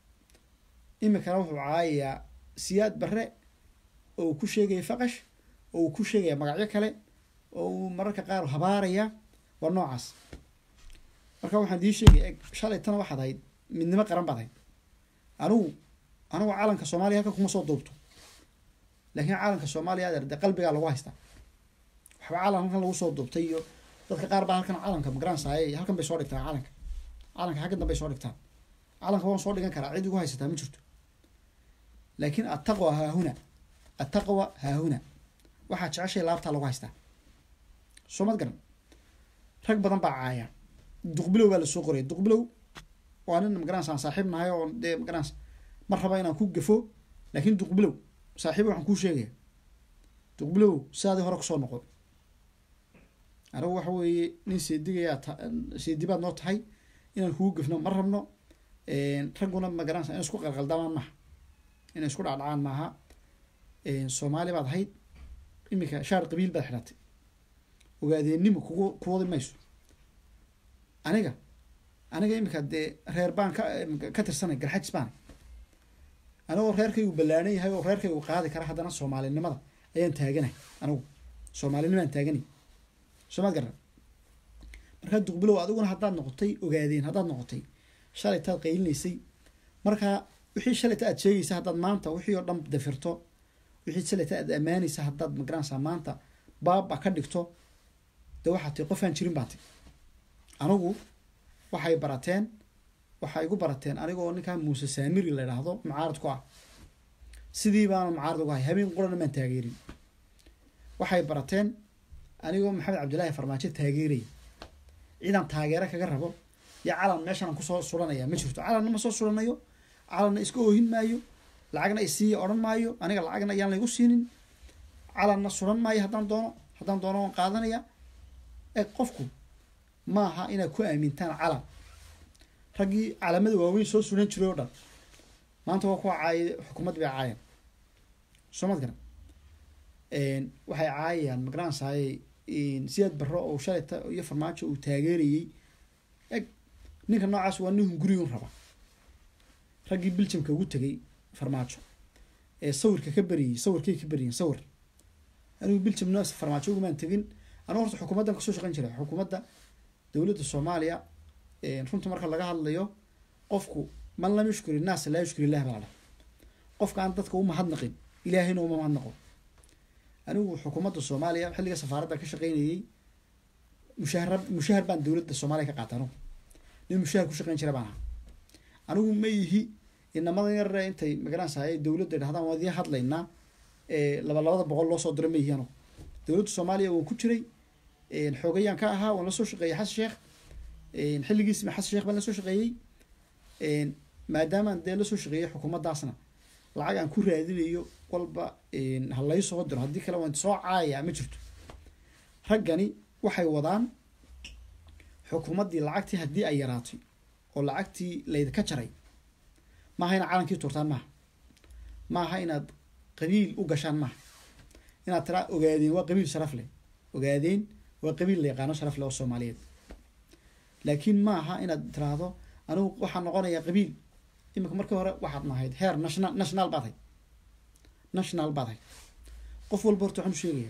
A: imikana wuxuu caayayaa siyaad barre oo uu ku sheegaya faqash oo uu ku sheegaya magacyo kale oo uu mararka qaar habaaraya waa noocaas marka waxaan dii sheegaya eg shalay tana waxaad ahayd midnimo qaran baad ahayd anigu anigu calanka soomaaliya halkan kuma soo duubto laakiin calanka soomaaliya adeer dee qalbigaa lagu haystaa waxba calan halkan lagu soo duubtay iyo dadka qaar baa halkan calanka magaranaysaay halkan bay soo dhigtaan calanka calanka xaggan dambay soo dhigtaan calanka waan soo dhigan karaa cid igu haysataa ma jirto laakiin attaqwa haahuna attaqwa haahuna waxaa jeceshay laabtaa lagu haystaa soo mad garan rag badan baa caaya duqbilow baa lasoo qoraya duqbilow waa nin magaranaysa aan saaxiib nahay oo dee magaranaysa ma raba inaan ku gafo laakiin duqbilow saaxiib waxaan kuu sheegaya duqbilow sidaadii hore kusoo noqo anigu waxa weeye nin seedigayaa ta seedibaad noo tahay inaan kugu gafno ma rabno ragguna magaranaysa in isku qalqaldamaan maaha inay isku dhacdhacaan maaha soomaali baad ahayd iminka shaar qabiil baad xidhatay ogaadeennimo kugu kuwadi mayso aniga aniga iminka dee reer baan ka ka tirsanay garxajis baana anigoo reerkaygu ballaanan yahay oo reerkaygu qaadi kara haddana soomaalinimada ayaan taaganahay anigu soomaalinimaan taaganay soomaad garan markaa duqbilow adiguna haddaad noqotay ogaadeen haddaad noqotay shalaytaad qaylinaysay markaa wixii shalayta aad sheegaysa haddaad maanta wixii oo dhan dafirto wixii shalayta aad ammaanaysa haddaad magaranaysaa maanta baaba ka dhigto dee waxaa tii qofaan jirin baa ti anigu waxay barateen waxay igu barateen anigoo ninkaa muuse saamiri la idhaahdo mucaarad ku ah sidii baana mucaarad ugu hay habeen qurana maan taageerin waxay barateen anigoo maxamed cabdillaahi farmaajo taageeraya ciidan taageero kaga rabo iyo calan meeshaan kusoo suranaya ma jirto calanna ma soo suranayo calanna iska oohin maayo lacagna isiiya odhan maayo aniga lacagna ayaan laygu siinin calanna suran maayo haddaan doono haddaan doono waan qaadanaya ee qofku maaha inaad ku aamintaan calan raggii calamada waaweyn soo suran jiray oo dhan maanta waa kuwa caayay xukuumad bay caayeen soo mad garan waxay caayayaan magaranaysaay siyaad barro oo shalayta iyo farmaajo uu taageerayey eg ninka noocaas waa nin gurigun raba raggii biljamka ugu tegay farmaajo ee sawirka ka beriyey sawirkay ka beriyeen sawir anigu biljamna farmaajo ugumaan tegin anigu horta xukuumaddan kasoo shaqeyn jiray xukuumadda dowladda soomaaliya runta marka laga hadlayo qofku man lam yushkuri naas laa yushkuri illah baa dha qofka aan dadka u mahadnaqin ilaahayna uma mahadnaqo anigu xukuumadda soomaaliya xilliga safaaradda ka shaqeynayey mushaahar mushahar baan dowladda soomaaliya ka qaata anigu nin mushahar ku shaqeyn jira baan aha anigu ma yihi inamada yarare intay magaranaysaay dowladda dhahdaan waan idiin hadlaynaa laba labada boqol loo soo diro ma yihi anigu dowladda soomaaliya waan ku jiray xoogayaan ka ahaa waan lasoo shaqeeyey xasan sheekh xilligiisma xasan sheekh baan lasoo shaqeeyey maadaamaan dee lasoo shaqeeyey xukuumaddaasna lacag aan ku raadinayo walba ha lay soo diro haddii kale waan soo caaya ma jirto raggani waxay wadaan xukuumaddii lacagtii haddii ay yaraatay oo lacagtii laydka jaray maaha inaad calankii tuurtaan maaha maaha inaad qabiil u gashaan maaha inaad tiraa ogaadeen waa qabiil sharaf leh ogaadeen waa qabiil la yaqaano sharaf leh oo soomaaliyeed laakiin maaha inaad tiraahdo anigu waxaa noqonayaa qabiil iminka markii hore waxaad nahayd heer national national baad hay national baad hay qof walba horta waxaan u sheegaya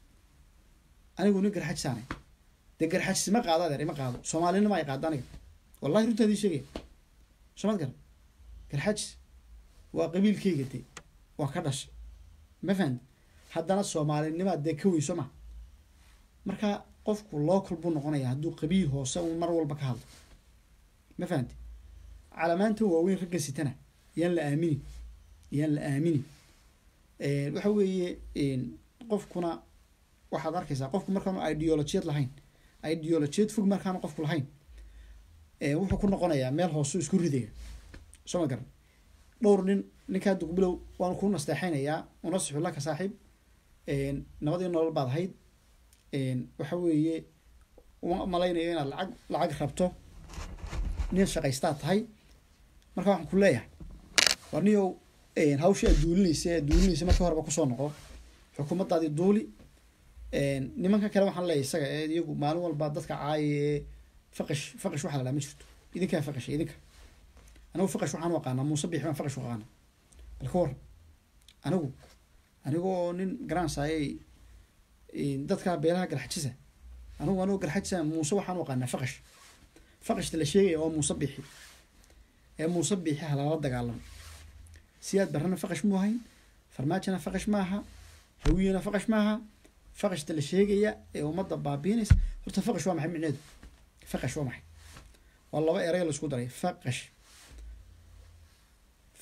A: anigu nin garxajisaanay dee garxajis ima qaado adeer ima qaado soomaalinima ay qaado aniga wallahi runtaa idin sheegaya soomad garan garxajis waa qabiilkayga dee waa ka dhashay ma fahamti haddana soomaalinimaa dee ka weyso ma marka qofku local buu noqonaya hadduu qabiil hoose un mar walba ka hadlo ma fahamti calamaanta waaweyn ragga sitana yaan la aaminin yaan la aaminin waxa weeye qofkuna waxaad arkaysaa qofku markaanu ideolojiyad lahayn ideolojiyad fog markaanu qofku lahayn wuxuu ku noqonayaa meel hooseu isku ridaya soo ma garan dhowr nin ninkaa duqbilow waanu ku nasteexaynayaa unasixu laka saaxiib nabadii nolol baad ahayd waxa weeye uma malaynayo inaad lacag lacag rabto nin shaqaystaad tahay marka waxaan ku leeyahay war niyow hawshii aad duulinaysa aad duulinaysa markii horeba kusoo noqo xukuumaddaadii duuli nimanka kale waxaan leeyahay isaga ee iyagu maalin walba dadka caaye faqash faqash waxaa la dhaha ma jirto idinkaa faqasha idinka anigu faqash waxaan u aqaanaa muuse biix baan faqash u aqaana bal ka war anigu anigoo nin garansayay dadka beelaha garxajisa anigu anigoo garxajisa muuse waxaan u aqaanaa faqash faqashta la sheegaya waa muuse biixi ee muuse biixi ha lala dagaalamo siyaad barrana faqash mu ahayn farmaajona faqash maaha hawiyana faqash maaha faqashta la sheegaya ee ummadda baabiinaysa horta faqash waa maxay micneedu faqash waa maxay waa laba erey la isku daray faqash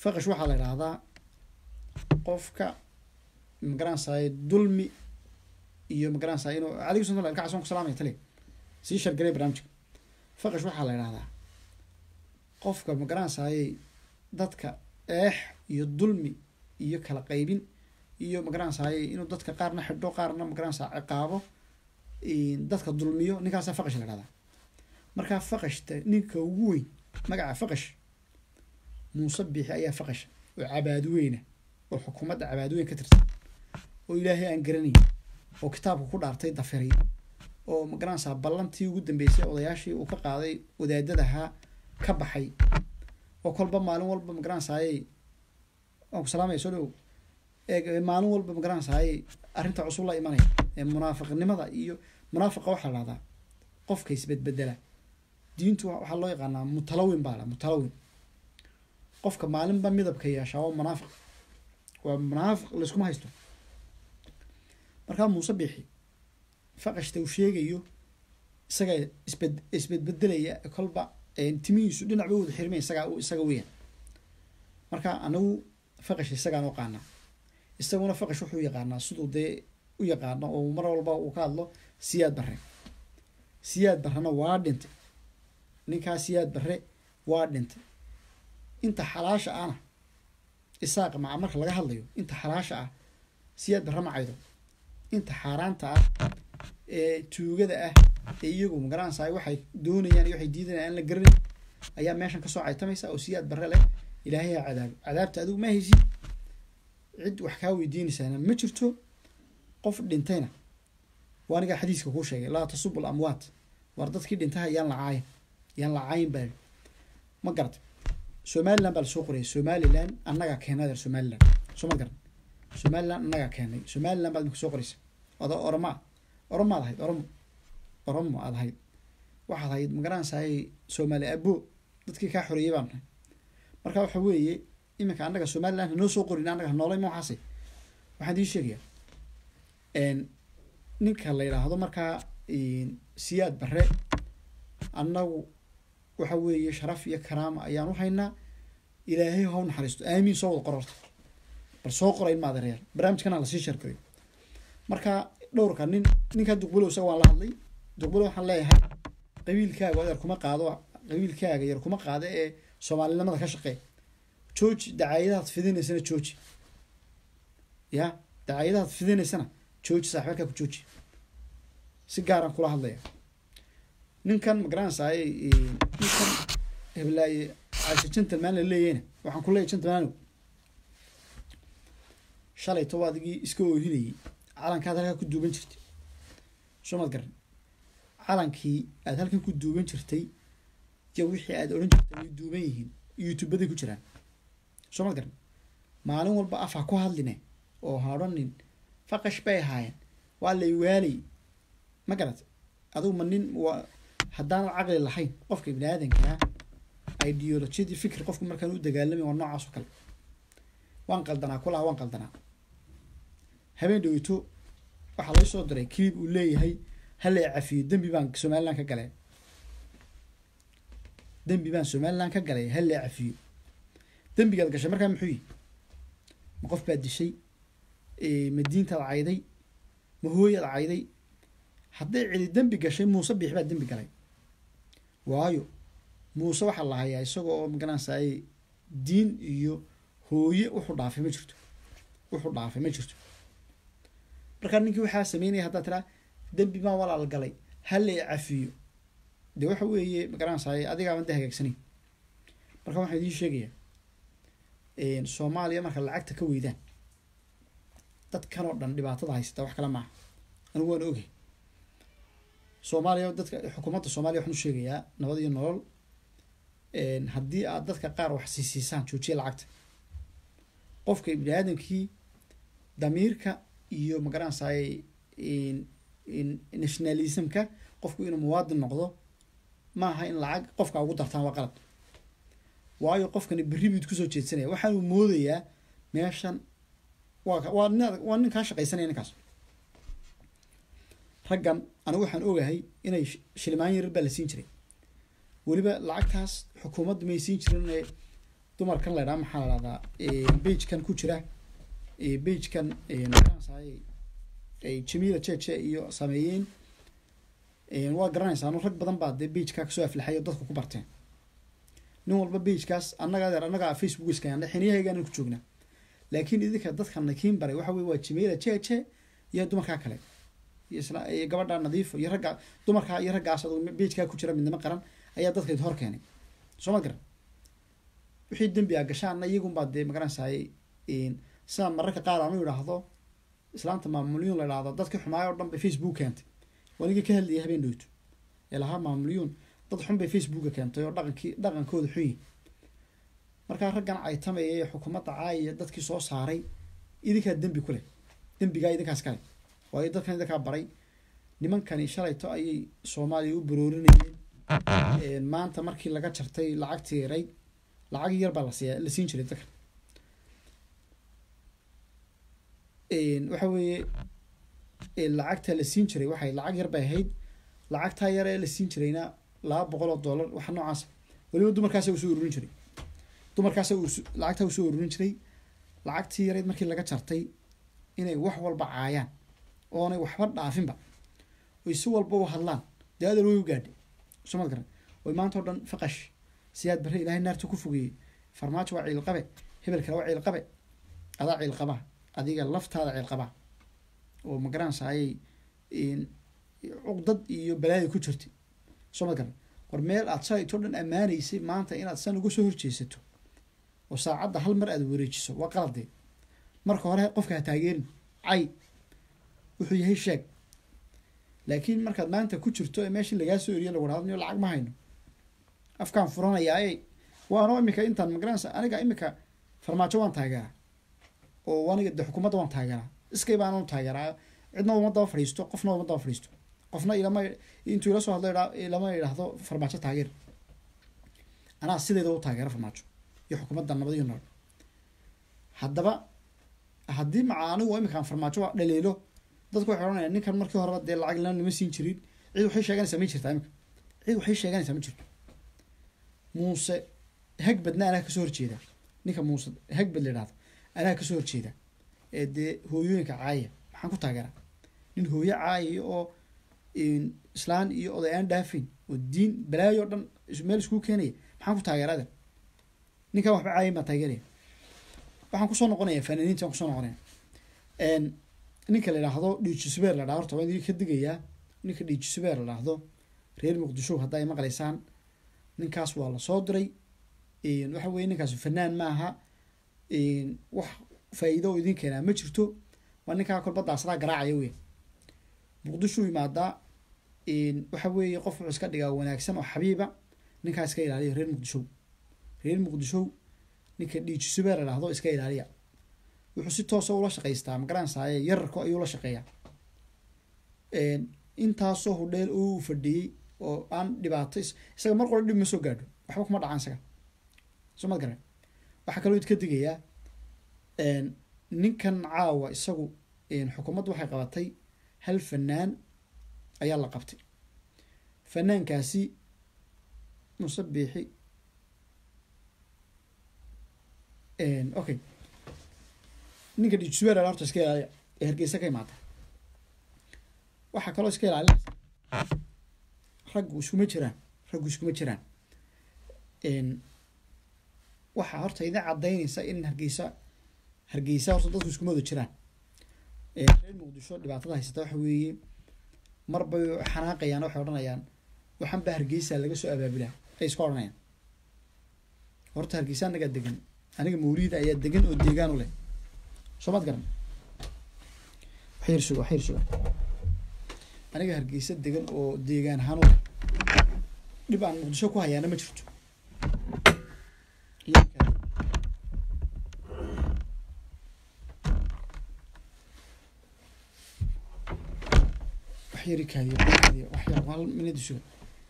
A: faqash waxaa la idhaahdaa qofka magaranaysaay dulmi iyo magaranaysaa inuu adiga sunta ilka casoon ku salaamaya tali sii shargarey barnaamijka faqash waxaa la idhahdaa qofka magaranaysaayey dadka eex iyo dulmi iyo kala qaybin iyo magaranaysaayey inuu dadka qaarna xidho qaarna magaranaysaa ciqaabo dadka dulmiyo ninkaasa faqash la idhahdaa markaa faqashta ninka ugu weyn magaca faqash muuse biixi ayaa faqash oo cabaadweyna oo xukuumadda cabaadweyn ka tirsan oo ilaahay aan garanayn oo kitaabka ku dhaartay dafiray oo magaranaysaa ballantii ugu dambeysay odayaashii uu ka qaaday wadaadadahaa ka baxay oo kolba maalin walba magaranaysaayey waan ku salaamaya soo dhow ee maalin walba magaranaysaayey arrinta cusub la imanaya ee munaafiqnimada iyo munaafiqa waxaa la dhahdaa qofka isbedbedela diintu waxaa loo yaqaanaa mutalawin baa la mutalawin qofka maalinba midabka yeeshaa waa munaafiq waa munaafiq layskuma haysto markaa muuse bixi faqashta uu sheegayo isaga isbed isbedbedelaya kolba timihiisu dhinac ba wada xirmay isagaa isaga weeyaan marka anagu faqash isagaan u qaanaa isaguna faqash wuxuu yaqaanaa siduu dee u yaqaano oo mar walba uu ka hadlo siyaad barre siyaad barrena waa dhintay ninkaa siyaad barre waa dhintay inta xalaasha ahna isaaq maca marka laga hadlayo inta xalaasha ah siyaad barre ma caydo inta xaaraanta ah ee tuugada ah ee iyagu magaranaysaa waxay doonayaan iyo waxay diidanayaan aan la garanayn ayaa meeshan kasoo caytamaysa oo siyaad barre leh ilaahay ha cadaabo cadaabta adigu ma haysid cid wax kaa weydiinaysaana ma jirto qof dhintayna waa anigaa xadiiska kuu sheegay laa tasubu lamwaat war dadkii dhintaha yaan la caayin yaan la caayin baa ma garata somaliland baa lasoo qorayay somaliland annagaa keenay somaliland soo ma garan somaliland annagaa keenay somaliland baad imika soo qoraysa oda oromaa oromaad ahayd oromo oromo aad ahayd waxaad ahayd magaranaysaay soomaali abo dadkii kaa xoreeyay baan nahay marka waxa weeye iminka annaga somaliland hanoo soo qorin annaga hanoolay ma waxaase waxaan idiin sheegayaa ninka la yidhaahdo markaa siyaad barre annagu waxa weeye sharaf iyo karaama ayaan u haynaa ilaahay ha u naxariisto aamiin soo wada qororta bal soo qora ilma adereer barnaamijkana lasii sharkayo marka dhowrka nin ninkaa duqbulow isaga waan la hadlay duqbulow waxaan leeyahay qabiilkaaga yar kuma qaado qabiilkaaga yar kuma qaado ee soomaalinimada ka shaqee jooji dacaayadahaad fidinaysana jooji ya dacaayadahaad fidinaysana jooji saaxiibaalkaa ku jooji si gaaraan kula hadlaya ninkan magaranaysaay ninkan heblaaye caashe gentleman la leeyahayna waxaan ku leeyahy gentlemanow shalayto adigii iska oohinayay calankaad halkaa ku duuban jirtay soo maad garan calankii aad halkan ku duuban jirtay iyo wixii aad odhan jirtay way duuban yihiin youtubaday ku jiraan soo maad garan maalin walba af ha ku hadline oo ha odhanin faqash bay ahaayeen waa lay waalay ma garat adigu ma nin waa haddaanad caqli lahayn qofka bini aadankaa ideolojiyadii fikri qofku markaan u dagaalamay waa noocaas oo kale waan qaldanaa kulaha waan qaldanaa habeen dhowito waxaa lay soo diray clip uu leeyahay hala cafiyo dembi baan somaliland ka galay dembi baan somaliland ka galay hala cafiyo dembigaad gashay markaa muxuu yihi ma qof baad dishay ma diintaad cayday ma hooyaad cayday hadday cidi dembi gashay muuse biix baa dembi galay waayo muuse waxaa la hayaa isaga oo magaranaysaay diin iyo hooye wuxuu dhaafay ma jirto wuxuu dhaafay ma jirto markaa ninkii waxaa sameynaya haddaad tiraa dembi baan walaal galay hala cafiyo dee waxa weeye magaranaysaay adigaaban de hagaagsaneyn marka waxaan idiin sheegayaa soomaaliya marka lacagta ka weydaan dadkan oo dhan dhibaatada haysata wax kale maaha anigu waan ogay soomaaliya dadka xukuumadda soomaaliya waxaan u sheegayaa nabad iyo nolol haddii aad dadka qaar wax siisiisaan joojiya lacagta qofka ibni aadamkii damiirka iyo magaranaysaay nationalismka qofku inuu muwaadin noqdo maaha in lacag qofka ugu dartaan waa qalad waayo qofkani berri buu kusoo jeedsanaya waxaanu moodayaa meeshan waa waa nin waa nin kaa shaqaysanaya ninkaas raggan anigu waxaan ogahay inay shilimaan yarar baa la siin jiray weliba lacagtaas xukuumaddu may siin jirin dumarkan la ydhaha maxaa la dhahdaa bagekan ku jira bagekan magaranaysaay ay jamiila jeje iyo sameeyeen waa garanaysaa anu rag badan baa dee bageka kasoo aflaxay oo dadka ku barteen nin walba bagekaas annaga adeer annaga facebook iskayana xiniyahaygaana ku joognaa laakiin idinka dadkana kiin baray waxa wey waa jamiila jeje iyo dumarkaa kale iyo isla iyo gabadha nadiifo iyo ragga dumarkaa iyo raggaas aduu bagekaa ku jira midnimo qaran ayaa dadka id hor keenay soo ma garan wixii dembi a gashaana iyagunbaa dee magaranaysaay sidaa mararka qaar aanu idhaahdo islaanta maamulyuun la idhaahdo dadkii xumaay oo dhan bay facebook keentay wanigii ka hadlayay habeen dhowto ee lahaa maamulyuun dad xun bay facebooka keentay oo dhaqankii dhaqankooda xun yihi markaa raggan caytamaya ee xukuumadda caayaya dadkii soo saaray idinkaa dembi ku leh dembigaa idinkaas kale waayo dadkan idinkaa baray nimankani shalayto ayay soomaaliya u baroorinayeen maanta markii laga jartay lacagtii yarayd lacag yar baa lasiiya la siin jiray dadkan waxa weeye lacagta la siin jiray waxay lacag yar bay ahayd lacagtaa yar ee la siin jirayna laba boqol oo dollar waxa noocaas weliba dumarkaasa usoo ururin jiray dumarkaasa lacagtaa usoo ururin jiray lacagtii yareyd markii laga jartay inay wax walba caayaan oonay waxba dhaafinba oy si walba u hadlaan dee adal way u gaadhay somad garan oy maanta o dhan faqash siyaad barre ilaahay naarta ku fogeeyey farmaajo waa ciilqabe hebel kale waa ciilqabe adaa ciilqabaa adiga laftaada ciilqabaa oo magaranaysa ayay cuqdad iyo balaayo ku jirtay soo ma garan war meel aad shalaytoo dhan ammaanaysay maanta inaad san uga soo horjeesato oo saacadda hal mar aad wareejiso waa qaladee marka hore qofka ha taageerin cay wuxuu yahay sheeg laakiin markaad maanta ku jirto ee meeshii lagaa soo eriyo lagu dhahdo lacag ma hayno afkaan furanayaaye waanoo imika intaan magaranaysa aniga imika farmaajo waan taageeraa oo aniga de xukuumadda waan taageeraa iskay baan taageeraa cidna uma daba fadhiisto qofna uma daba fadhiisto qofna ilama intuu ila soo hadlo ilama idhaahdo farmaajo taageer anaa sideeda u taageera farmaajo iyo xukuumadda nabad iyo nool haddaba haddii maca anigu imikaan farmaajo dhaliilo dadku waxay odhanayaan ninkan markii horeba dee lacag lana nima siin jirin cid waxay sheeganaysaa ma jirtaa imika cid waxay sheeganaysaa ma jirto muuse hagbadna anaa kasoo horjeeda ninka muuse hagbad la idhahdo anaa kasoo horjeeda ee dee hooyooyinka caaya maxaan ku taageeraa nin hooyo caayaya oo islaan iyo oday aan dhaafin oo diin balaayo o dhan meel iskuu keenaya maxaan ku taageerada ninkan waxba caayan baan taageeraya waxaan kusoo noqonaya fanaaniintaan kusoo noqonaya ninka la idhaahdo dhiijisubeer la dhaha horta waan idin ka digayaa ninka dhiijisubeer la dhahdo reer muqdisho hadda ay maqlaysaan ninkaas waa lasoo diray waxa weye ninkaas fanaan maaha wax faa-iido oo idin keenaa ma jirto waa ninkaa kolba daasadaa garaacaya wey muqdisho imaadaa waxa weeye qof wuxuu iska dhigaa wanaagsan oo xabiiba ninkaa iska ilaaliya reer muqdisho reer muqdisho ninka dhiijisubeer la dhahdo iska ilaaliya wuxuu si toosa ula shaqaystaa magaranaysaye yararko ayuu la shaqeeyaa intaasoo hudheel oo u fadhiyey oo aan dhibaato isaga mar qora dhib ma soo gaadho waxba kuma dhacaan isaga soo mad garan waxaa kaloo idka digayaa ninkan caawa isagu xukuumaddu waxay qabatay hal fanaan ayaa la qabtay fanaankaasi muse biixi okay ninka dijsuwer horta iska ilaaliya ee hargeysa ka imaata waxaa kaloo iska ilaalinaysa raggu iskuma jiraan raggu iskuma jiraan waxaa horta idin caddaynaysa in hargeysa hargeysa horta dadku iskuma wada jiraan reer muqdisho dhibaatada haysata waxa weeye marbay xanaaqayaan waxay odhanayaan waxaan baa hargeysa laga soo abaabulaa ay iska odhanayaan horta hargeysa anagaa degan aniga mawliida ayaa degan oo deegaan u leh soo maad garan waxyar suga waxyar suga aniga hargeysa degan oo deegaan ahaan u leh dhib aan muqdisho ku hayaana ma jirto waxyari kaadiyo kaadiyo waxyar hal minad suga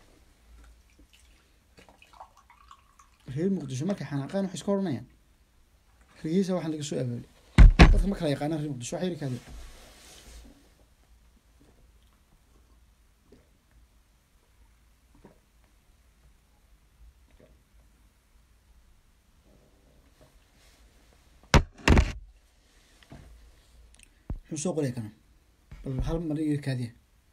A: reer muqdisho markay xanaaqaan waxay iska odhanayaan hargeysa waxaan laga soo abaabulay dadka ma kala yaqaanaan reer muqdisho waxyari kaadiyo muxuu soo qoraya kana bal hal mar iga kaadiya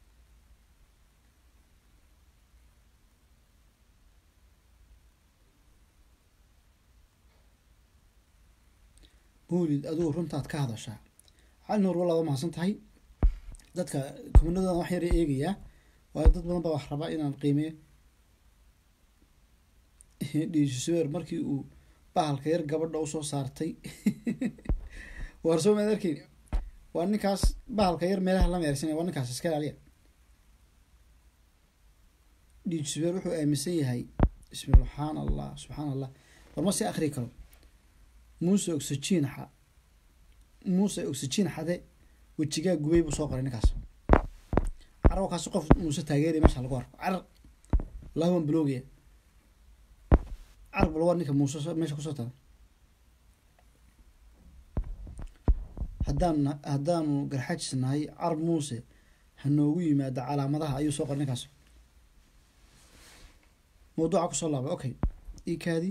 A: mawlid adigu runtaad ka hadashaa cali nuur walaaba mahadsan tahay dadka kumanadoodan wax yara eegayaa waayo dad badan baa wax rabaa inaan qiimeeyo dhiisusubeer markii uu bahalka yar gabadha usoo saartay waar soo maad arkeyn waa ninkaas bahalka yar meelaha la meersanaya waa ninkaas iska ilaaliya dhiisubeer wuxuu aaminsan yahay bismi subxaan allah subxaan allah war ma sii akri karo muuse oxygen xa muuse oxygen xade wejigaa gubay buu soo qoray ninkaas carabkaasi qof muuse taageeraya meesha lagu arko carar wallahi waan bloogaya carab lagu ninka muuse meesha kusoo taga haddaan haddaanu garxajis nahay carab muuse ha noogu yimaado calaamadaha ayuu soo qoray ninkaas mawduuca kusoo laabay okay ikaadi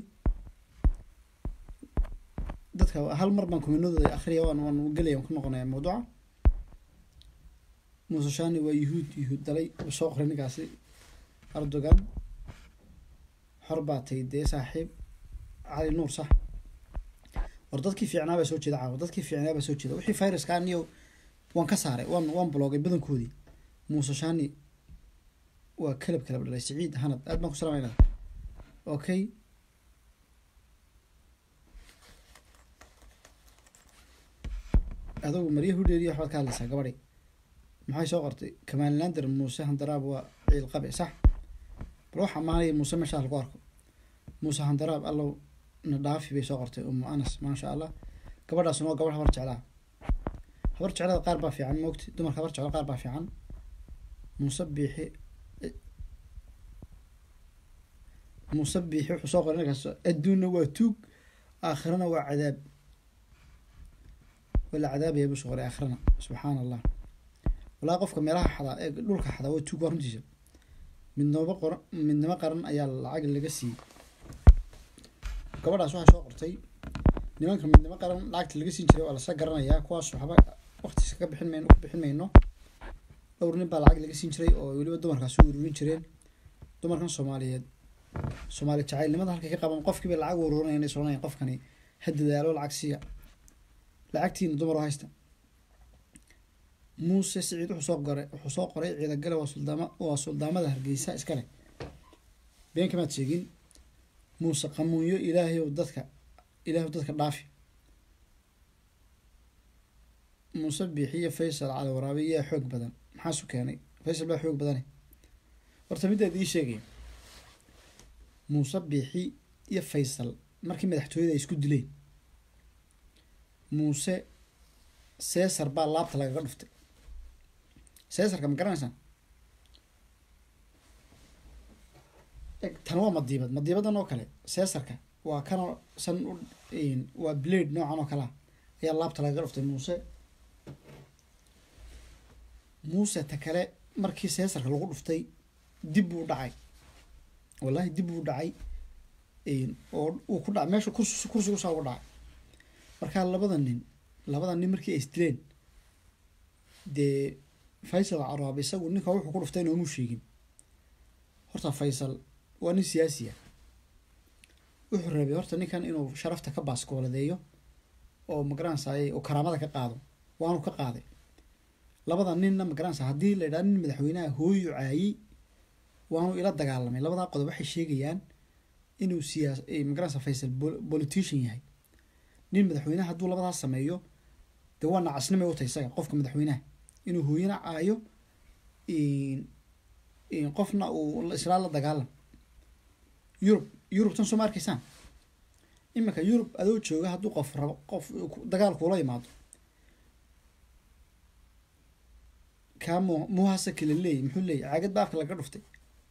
A: dadka hal mar baan kuminadooda akriya waan waan gelaya waan ku noqonaya mawduuca muuse shani waa yuhuud yuhuud dalay soo qoray ninkaasi erdogan xor baa tay dee saaxiib cali nuur sax war dadkii fiicnaa baa soo jeeda caawa dadkii fiicnaa baa soo jeeda wixii viruska aniyo waan ka saaray waan waan bloogay badankoodii muuse shani waa kalab kalab dhalay siciid hanad aad baan ku salamayna okay adugu marya hudheeriya waxbaad ka hadlaysaa gabadhi maxay soo qortay kamaalander muuse handaraab waa ciil qabe sax bal waxa maanaya muuse meeshaa lagu arko muuse handaraab allow na dhaafi bay soo qortay umu anas maasha allah gabadhaasuna waa gabadh habar jeclaa habar jeclada qaar baa fiican moogti dumarka habar jeclo qaar baa fiican muuse biixi muuse biixi wuxuu soo qoray ninkaas adduunna waa tuug aakhirana waa cadaab wala cadaabaya buu soo qoray aakhirana subxaana allah walaa qofka meelaha xadaa ee dhulka xadaa waa tuug waa runtiisa midnimo qoran midnimo qaran ayaa lacag laga siiyey gabadhaas waxay soo qortay nimanka midnimo qaran lacagta laga siin jiray waa lasla garanayaa kuwaas waxba waqtiisa ka bixin mayno ku bixin mayno dhowr nin baa lacag laga siin jiray oo weliba dumarkaas u ururin jireen dumarkan soomaaliyeed soomaali jacaylnimada halkay ka qaban qofkiiba lacag ururinaya inay soonayaan qofkani ha dadaalo lacag siiya lacagtiina dumar oo haysta muuse siciid wuxuu soo qoray wuxuu soo qoray ciidagale waa suldaama waa suldaamada hargeysa iskale been kamaad sheegin muuse qamuunyo ilaahayow dadka ilaahay dadka dhaafi muuse biixiyo faysal cali waraabe yaa xoog badan maxaasu keenay faysal baa xoog badane horta midaad ii sheegaya muuse biixi iyo faysal markii madaxtooyada ay isku dileen muuse cesar baa laabta lagaga dhuftay cesarka ma garanaysaan tan waa madiibad madiibadan oo kale cesarka waa kanoo san u waa blade noocan oo kalea ayaa laabta lagaga dhuftay muuse muuse ta kale markii cesarka lagu dhuftay dib buu dhacay wallahi dib buu dhacay oo uu ku dhacay meesha kursi kursigu saa uga dhacay markaa labada nin labada nin markii ay isdileen dee faysal caraab isagu ninka wuxuu ku dhuftay noomuu sheegin horta faysal waa nin siyaasi ah wuxuu rabay horta ninkan inuu sharafta ka baaskooladeeyo oo magaranaysaay oo karaamada ka qaado waanu ka qaaday labada ninna magaranaysa haddii la idhaha nin madaxweynaha hooyu caayey waanu ila dagaalamay labadaa qodob waxay sheegayaan inuu siyaas magaranaysa faysal politician yahay nin madaxweynaha hadduu labadaas sameeyo dee waa nacasnimay utay isaga qofka madaxweynaha inuu hooyana caayo qofna uu islaa la dagaalam yurub yurub tan soo ma arkaysaan iminka yurub adoo jooga hadduu qof rabo qof dagaal kuula yimaado kaa mu muhasa kala leeyay muxuu leeyay caagad ba afka laga dhuftay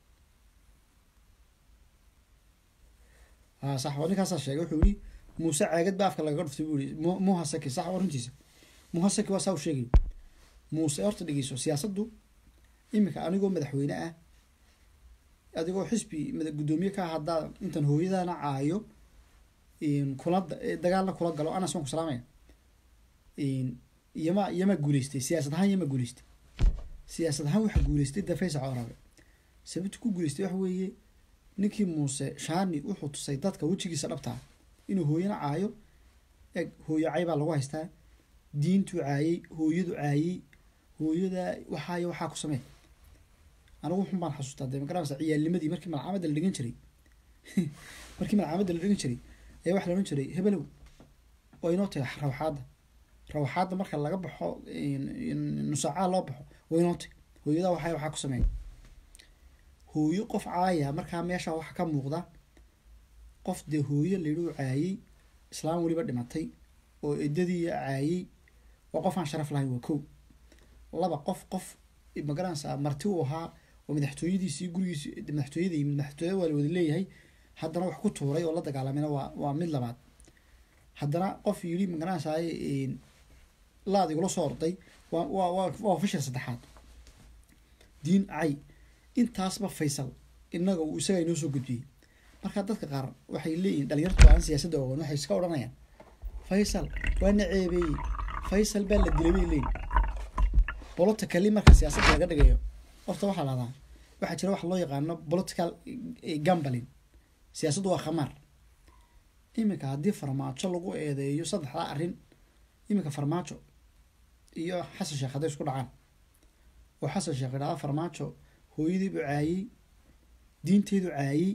A: ha sax waa ninkaasaa sheegay wuxuu yihi muuse caagad ba afka lagaga dhuftay buu yihi muhasaki sax waa runtiisa muhasaki waa saa u sheegay muuse horta dhegeyso siyaasaddu iminka anigoo madaxweyne ah adigoo xisbi guddoomiye ka ah haddaa intan hooyadana caayo kula dagaalna kula galo anas waan ku salaamaya iyama iyama guuleystay siyaasad ahaan iyama guuleystay siyaasad ahaan waxaa guuleystay dee faysal cawraabe sababta ku guuleystay waxa weeye ninkii muuse shaani wuxuu tusay dadka wejigiisa dhabtaa inuu hooyana caayo eg hooyo cay baa lagu haystaa diintuu caayey hooyadu caayey hooyada waxaayo waxaa ku samee anigu wuxun baan xasuustaa dee magaranaysa ciyaalnimadii markii malcaamadda la dhigan jiray markii malcaamadda la dhigan jiray ayaa waxa la odhan jiray hebelow oo inoo tahay rawaxaadda rawaxaadda marka laga baxo nusaacaa loo baxo waa inoo tahy hooyada waxaayo waxaa ku sameeya hooyo qof caaya markaa meesha waxa ka muuqda qof dee hooyo layidhi u caayey islaam weliba dhimatay oo eddadii caayey waa qof aan sharaf lahayn waa kow laba qof qof magaranaysaa marti uu ahaa oo madaxtooyadiisii gurigiisi madaxtooyada yimid madaxtooyada waa la wada leeyahay haddana wax ku tuuray oo la dagaalamina waa waa mid labaad haddana qof yidhi magaranaysaa laad igula soo orday waa waa waa waa fashil saddexaad diin cay intaasba faysal inaga uu isaga inoo soo gudbiyey marka dadka qaar waxay leeyihin dhalinyartu aan siyaasadda ogan waxay iska odhanayaan faysal waa na ceebeeyey faysal baa la dilay bay leeyihin politically marka siyaasadda laga dhigayo horta waxaa lahdaa waxaa jira waxa loo yaqaano political gambling siyaasaddu waa khamaar iminka haddii farmaajo lagu eedeeyo saddexdaa arrin iminka farmaajo iyo xasan sheekh hadday isku dhacaan oo xasan sheekh idhahda farmaajo hooyadiibu caayey diinteedu caayey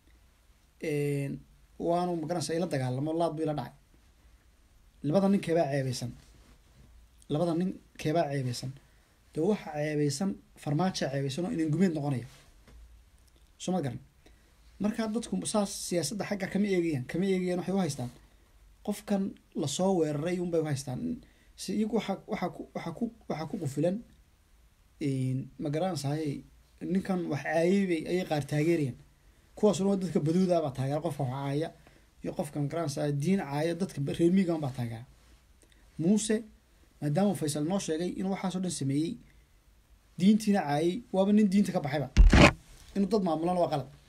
A: waanu magaranaysa ila dagaalamo laad bu ila dhacay labada nin keebaa ceebeysan labada nin keebaa ceebeysan dee waxaa ceebeysan farmaajaa ceebeysan oo inan gumeed noqonaya soo ma garan markaa dadku saas siyaasadda xagga kama eegayaan kama eegayaan waxay u haystaan qofkan lasoo weeraray unbay u haystaan si iyagu waxaa waxaa ku waxaa ku waxaa ku qufilan ma garanaysaay ninkan wax caayey bay ayay qaar taageerayaan kuwaasuna waa dadka baduuda baa taageera qofka wax caaya iyo qofka ma garanaysaa diin caaya dadka reer miigan baa taageera muuse maadaama faysal noo sheegay inuu waxaasoo dhan sameeyey diintiina caayey waaba nin diinta ka baxayba inuu dad maamulana waa qalad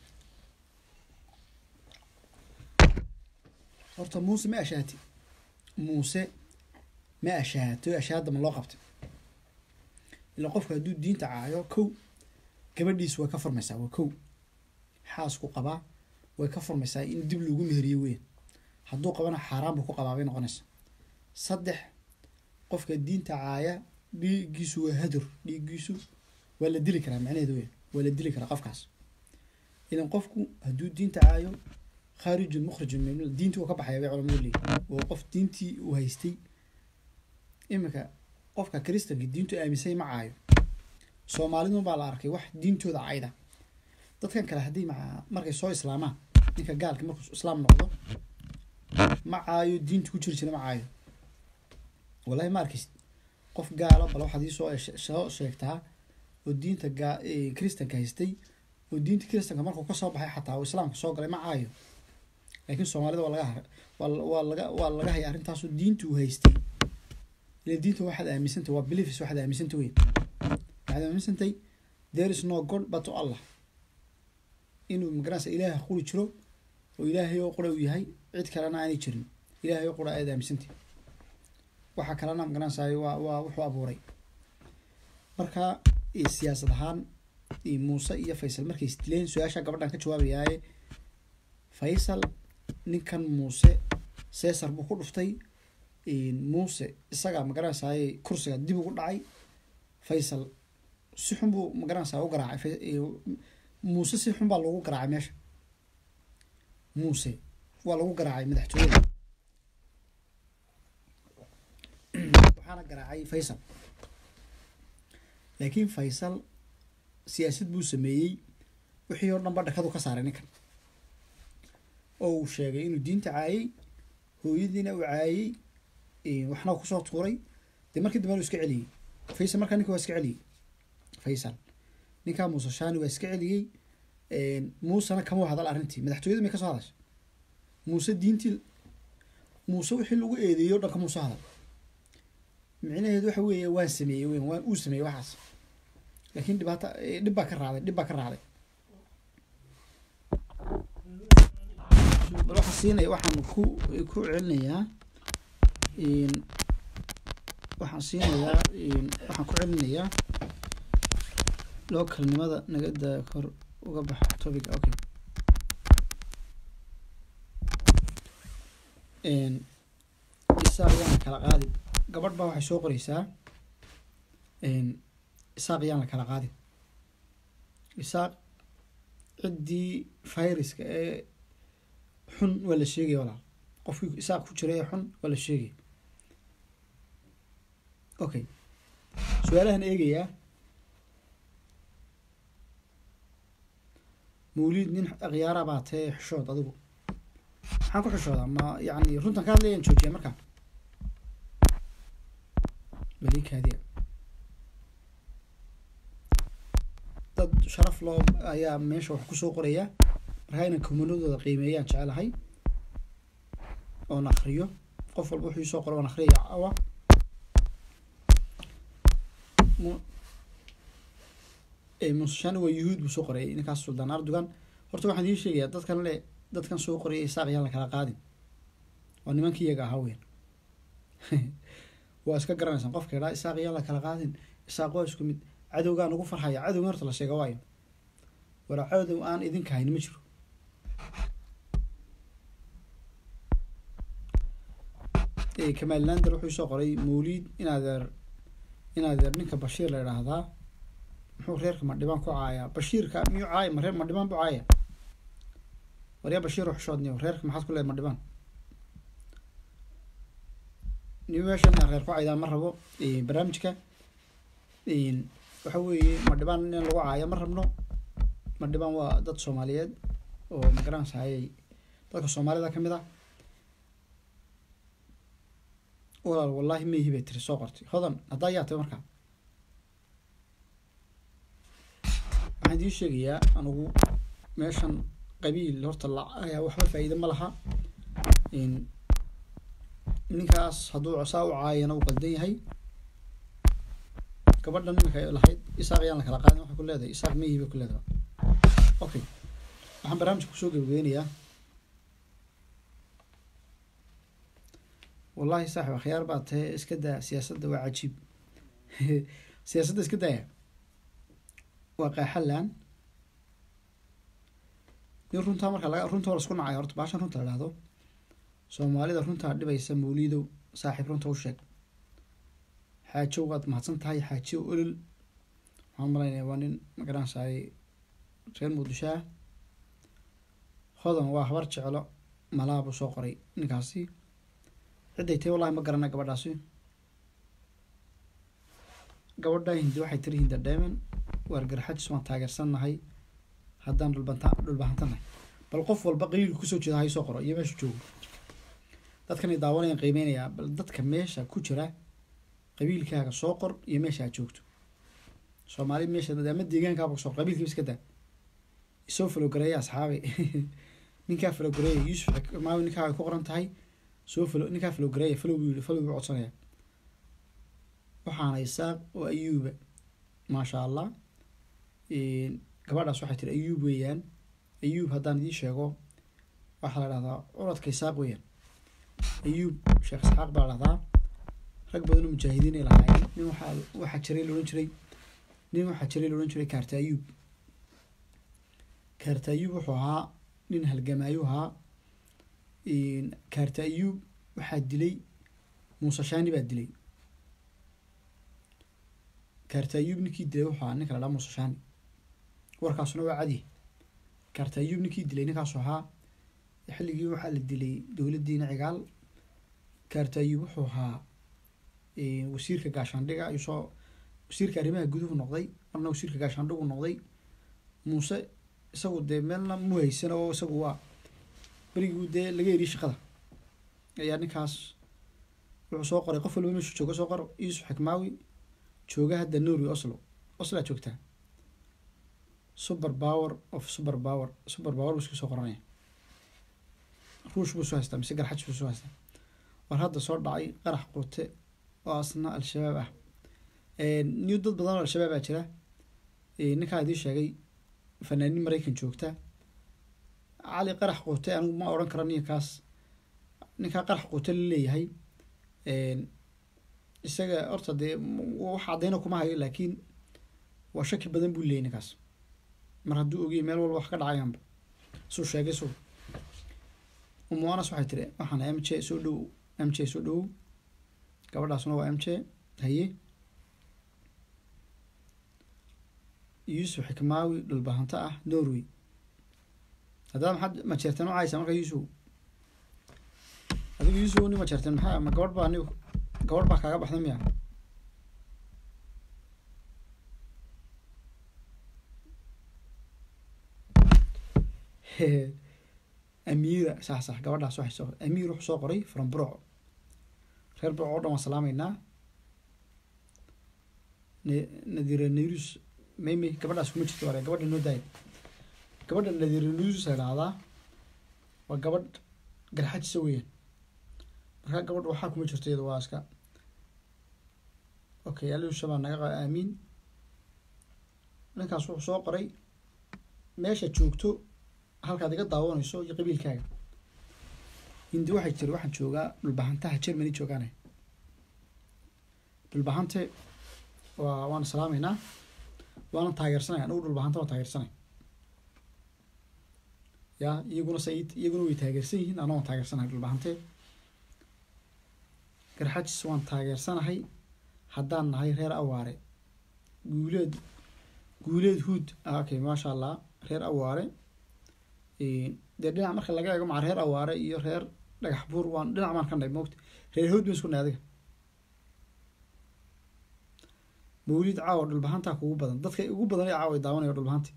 A: horta muuse ma ashaati muuse ma ashaato ashaada ma loo qabtay ilaa qofka hadduu diinta caayo kow gabadhiis way ka furmaysaa waa kow xaasku qabaa way ka furmaysaa in dib lagu meheriyo weyn hadduu qabana xaaraan buu ku qabaa bay noqonaysaa saddex qofka diinta caaya dhiiggiisu waa hadur dhiiggiisu waa la dili karaa macnaheedu weyn waa la dili karaa qofkaas idan qofku hadduu diinta caayo khaarijun mukhrijun min diintii uu ka baxaya bay culamadu leeyihin oo qof diintii uu haystay iminka qofka kristanka diintu aaminsay ma caayo soomaalidun baa la arkay wax diintooda cayda dadkan kale haddii ma markay soo islaamaan ninka gaalka markuu islaam noqdo ma caayo diintu ku jiri jira ma caayo wallahi ma arkaysid qof gaala bal waxaad ii soo soo sheegtaa oo diinta gaa kristanka haystay oo diinta kristanka markuu kasoo baxay xataa oo islaamka soo galay ma caayo laakiin soomaalida waa laga har waa waa laga waa laga haya arrintaasoo diinta uu haystay ila diinta waxaad aaminsantay waa beliefs waxaad aaminsantay weyn waxaad aaminsantay there is no god but to allah inuu magaranaysa ilaaha quri jiro oo ilaahay oo qura uu yahay cid kalena aanay jirin ilaahay oo qura aad aaminsantay waxa kalena magaranaysaay waa waa wuxuu abuuray marka siyaasad ahaan muuse iyo faysal markay isdileen su-aasha gabadhan ka jawaabayaaye faysal ninkan muuse cesar buu ku dhuftay muuse isagaa magaranaysaay kursiga dib ugu dhacay faysal si xun buu magaranaysaa u garaacay muuse si xun baa lagu garaacay meesha muuse waa lagu garaacay madaxtooyada waxaana garaacay faysal laakiin faysal siyaasad buu sameeyey wixii oo dhan ba dhakadu ka saaray ninkan oo uu sheegay inuu diinta caayey hooyadiina uu caayey waxna kusoo tuuray dee markii dambe uu iska celiyey faysal markaa ninka waa iska celiyey faysal ninkaa muuse shaani waa iska celiyey muusena kama hadal arrintii madaxtooyada may ka soo hadasha muuse diintii muuse wixii lagu eedeeyey o dhan kamuu soo hadal micnaheedu waxa weeye waan sameeyey weyn waan uu sameeyey waxaas laakiin dhibaata dhib baa ka raacday dhib baa ka raacday bal waxaa siinaya waxaan ku ku celinayaa waxaan siinayaa waxaan ku celinayaa localnimada nagada kor uga bax topica okay isaaq yaan la kala qaadin gabadh baa waxay soo qoreysaa isaaq yaan la kala qaadin isaaq ciddii viruska ee xun waa la sheegaya walaal qofkii isaaq ku jira ee xun waa la sheegaya okay su-aalahan eegayaa mawliid nin akhyaara baa tee xishood adigu maxaan ku xishoodaa ma yacni runtan ka hadlayaan joojiya markaa balikaadiya dad sharaf loo ayaa meesha wax kusoo qoraya markaa inaan kumanadooda qiimeeyaan jecelahay oon akriyo qof walba wuxuu isoo qoro oon akriyaya awa musashani waa yuhuud buu soo qorayay ninkaas suldaan ardogan horta waxaan idiin sheegayaa dadkan le dadkan soo qorayay isaaq yaan la kala qaadin waa nimankii iyaga ahaa weyn waa iska garanaysaan qofka idhaa isaaq yaan la kala qaadin isaaq waa isku mid cadowgaan ugu farxaya cadowgan horta la sheega waayo wara cadow aan idinka hayn ma jiro kamaal lander wuxuu soo qoray mawliid inaadeer inaadeer ninka bashiir la idhaahdaa muxuu reerka madhibaan ku caayaa bashiirka miyuu caaya ma reer madhibaan buu caaya waryaa bashiir xushoodniyo reerka maxaad ku leedahay madhibaan ni meeshan inaan reer ku caydaan ma rabo barnaamijka waxa weeye madhibaan in lagu caaya ma rabno madhibaan waa dad soomaaliyeed oo magaranaysaayay dadka soomaalida kamid ah walaal wallaahi maihi bay tiri soo qortay hodan haddaa yaa tahay markaa waxaan idiin sheegayaa anigu meeshan qabiil horta la ayaa waxba faa'iida ma laha ninkaas hadduu saa u caayana uu qaldan yahay gabadhan iminka lahayd isaaq ayaan la kala qaadin waxay ku leedahay isaaq maihi bay ku leedahay okay waxaan barnaamijka kusoo gebageynayaa wallahi saaxib akhyaar baa tahe iska daa siyaasadda waa cajiib siyaasadda iska daaya waa qaaxalan nin runtaa marka laga runta la isku nacay horta baashan runta la dhahdo soomaalida runtaa dhibaysa mawliidow saaxiib runta u sheeg xaajow waad mahadsan tahay xaajow olol waxaan malaynaya waa nin magaranaysaay reer muqdisho ah hodan waa habar jeclo malaa buu soo qoray ninkaasi cidday tahay wallahi ma garana gabadhaasi gabadha hindi waxay tiri hinda dheeman waar garxajis waan taageersannahay haddaan dhulbanta dhulbahantannahay bal qof walba qabiilka kusoo jeeda hay soo qoro iyo meesha joogo dadkan ay daawanayaan qiimeynayaa bal dadka meesha ku jira qabiilkaaga soo qor iyo meesha aad joogto soomaali meesha ama deegaankaaba soo qor qabiilkiiba iska daa isoo falogareeya asxaabay ninkaa falogareeya yuusuf maawi ninkaa ay ku qoran tahay soo falo ninkaa falowgareeya falow buu yihi falow buu codsanaya waxaana isaaq oo ayuuba maasha allah gabadhaas waxay tiri ayuub weeyaan ayuub haddaan idiin sheego waxaa la dhahdaa curadka isaaq weeyaan ayuub sheekh isxaaq baa la dhahdaa rag badan oo mujaahidiin ay lahaayeen nin waxaa waxaa jiray la odhan jiray nin waxaa jiray la odhan jiray kaarta ayuub kaarta ayuub wuxuu ahaa nin halgamaayo ahaa kaarta ayuub waxaa dilay muuse shaani baa dilay kaarta ayuub ninkii dilay wuxuu ahaa ninka la dhaha muuse shaani warkaasuna waa cadi kaarta ayuub ninkii dilay ninkaasu ahaa xilligii waxaa la dilay dowladdiina cigaal kaarta ayuub wuxuu ahaa wasiirka gaashaandhiga ayuu soo wasiirka arrimaha guduhu noqday marna wasiirka gaashaandhigu noqday muuse isagu dee meelna mu haysan oo isagu waa berigii dee laga eriye shaqada ayaa ninkaas wuxuu soo qoray qof walba meeshu jooga soo qor yuusuf xikmaawi jooga hadda norway oslo oslaa joogtaa super power of super power super power buu iska soo qoranaya ruush buu soo haystaa mise garxaj buu soo haystaa war hadda soo dhacay qarax qute oo asna al-shabaab ah new dad badan oo al-shabaab aa jira ninkaa idiin sheegay fanaaniin maraykan joogta cali qarax quute anigu ma odhan karo ninkaas ninkaa qarax quute la leeyahay isaga horta dee wax caddayna kuma hayo laakiin waa shaki badan buu leeyay ninkaas mar hadduu ogiyay meel walba wax ka dhacayaanba suu sheegay suu umuanas waxay tiri waxaan m j soo dhow m j soo dhowow gabadhaasuna waa m j haye yuusuf xikmaawi dhulbahanto ah norway haddaad maxaad majeerteen u caysaa marka yuusuf adigu yuusuf ni majeerteen maxaa ma gabadh baa ni gabadh baa kaaga baxda miya amiira sax sax gabadhaas waxay soo amiir wuxuu soo qoray from burco reer burco oo dhan waan salaameynaa nadira nayrus maymay gabadhaas kuma jirto ware gabadha noo daaya gabadha nadira nayrus la dhahdaa waa gabadh garxajisa weeyaan markaa gabadha waxaa kuma jirto iyada waa iska okay alusha baa naga qa aamiin ninkaas wuxuu soo qoray meesha joogto halkaad iga daawanayso iyo qabiilkaaga hindi waxay tiri waxaan joogaa dhulbahantaha germany joogaane dhulbahante waa waan salaameynaa waana taageersanay anigu dhulbahanta waan taageersanay ya iyaguna sa iyaguna way taageersan yihiin ana waan taageersanahay dhulbahante garxajis waan taageersanahay haddaan nahay reer awaare guuleed guuleed huud okay maasha allah reer awaare dee dhinac marka laga eego maca reer awaare iyo reer dhagax buur waan dhinac baan ka nahay moogta reer hood ban isku nahay adiga mawlid caawa dhulbahantaa kugu badan dadka ugu badan ee caawa ay daawanaya dhulbahanti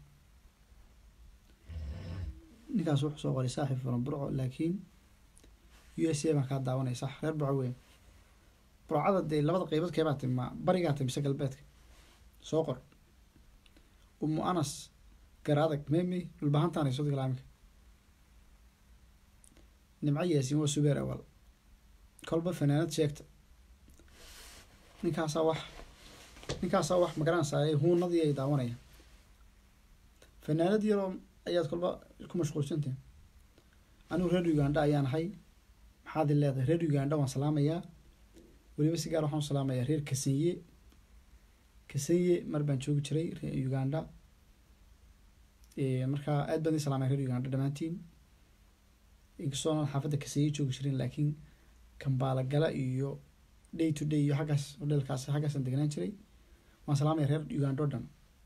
A: ninkaas wuxuu soo qoray saaxib furan burco laakiin u s a baan kaa daawanaya sax reer burco weyn burcada dee labada qeybood keebaa tay ma barigaa tay mise galbeedka soo qor umu anas garaadag memi dhulbahantaan ay soo dagalaamika nimco yaasin waa subeer awal kolba fanaanad sheegta ninkaasaa wax ninkaasaa wax magaranaysaa huunadii ay daawanayaan fanaanad yaroo ayaad kolba ku mashquulsantahin anigu reer uganda ayaan ahay maxaad i leedahay reer uganda waan salaamayaa weliba si gaar waxaan u salaamayaa reer kasanye kasanye mar baan joogi jiray reer uganda markaa aad baan i salaamaya reer uganda dhammaantiin inkastoonan xaafadda kasanye joogi jirin laakiin kambaala gala iyo day to day iyo xaggaas hodheelkaas xaggaasaan deganaan jiray waan salaamaya reer uganda o dhan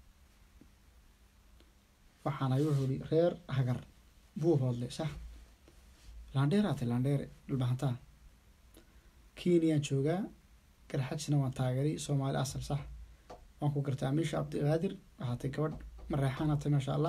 A: waxaana wuxuu ihi reer hagar buu hoodle sax landheeraatay landheere dhulbahantaa kenyaan joogaa garxajisna waan taageeray soomaali asal sax waan ku gartaa amiisha cabdiqaadir waxaatay gabadh mareexaanatay maasha allah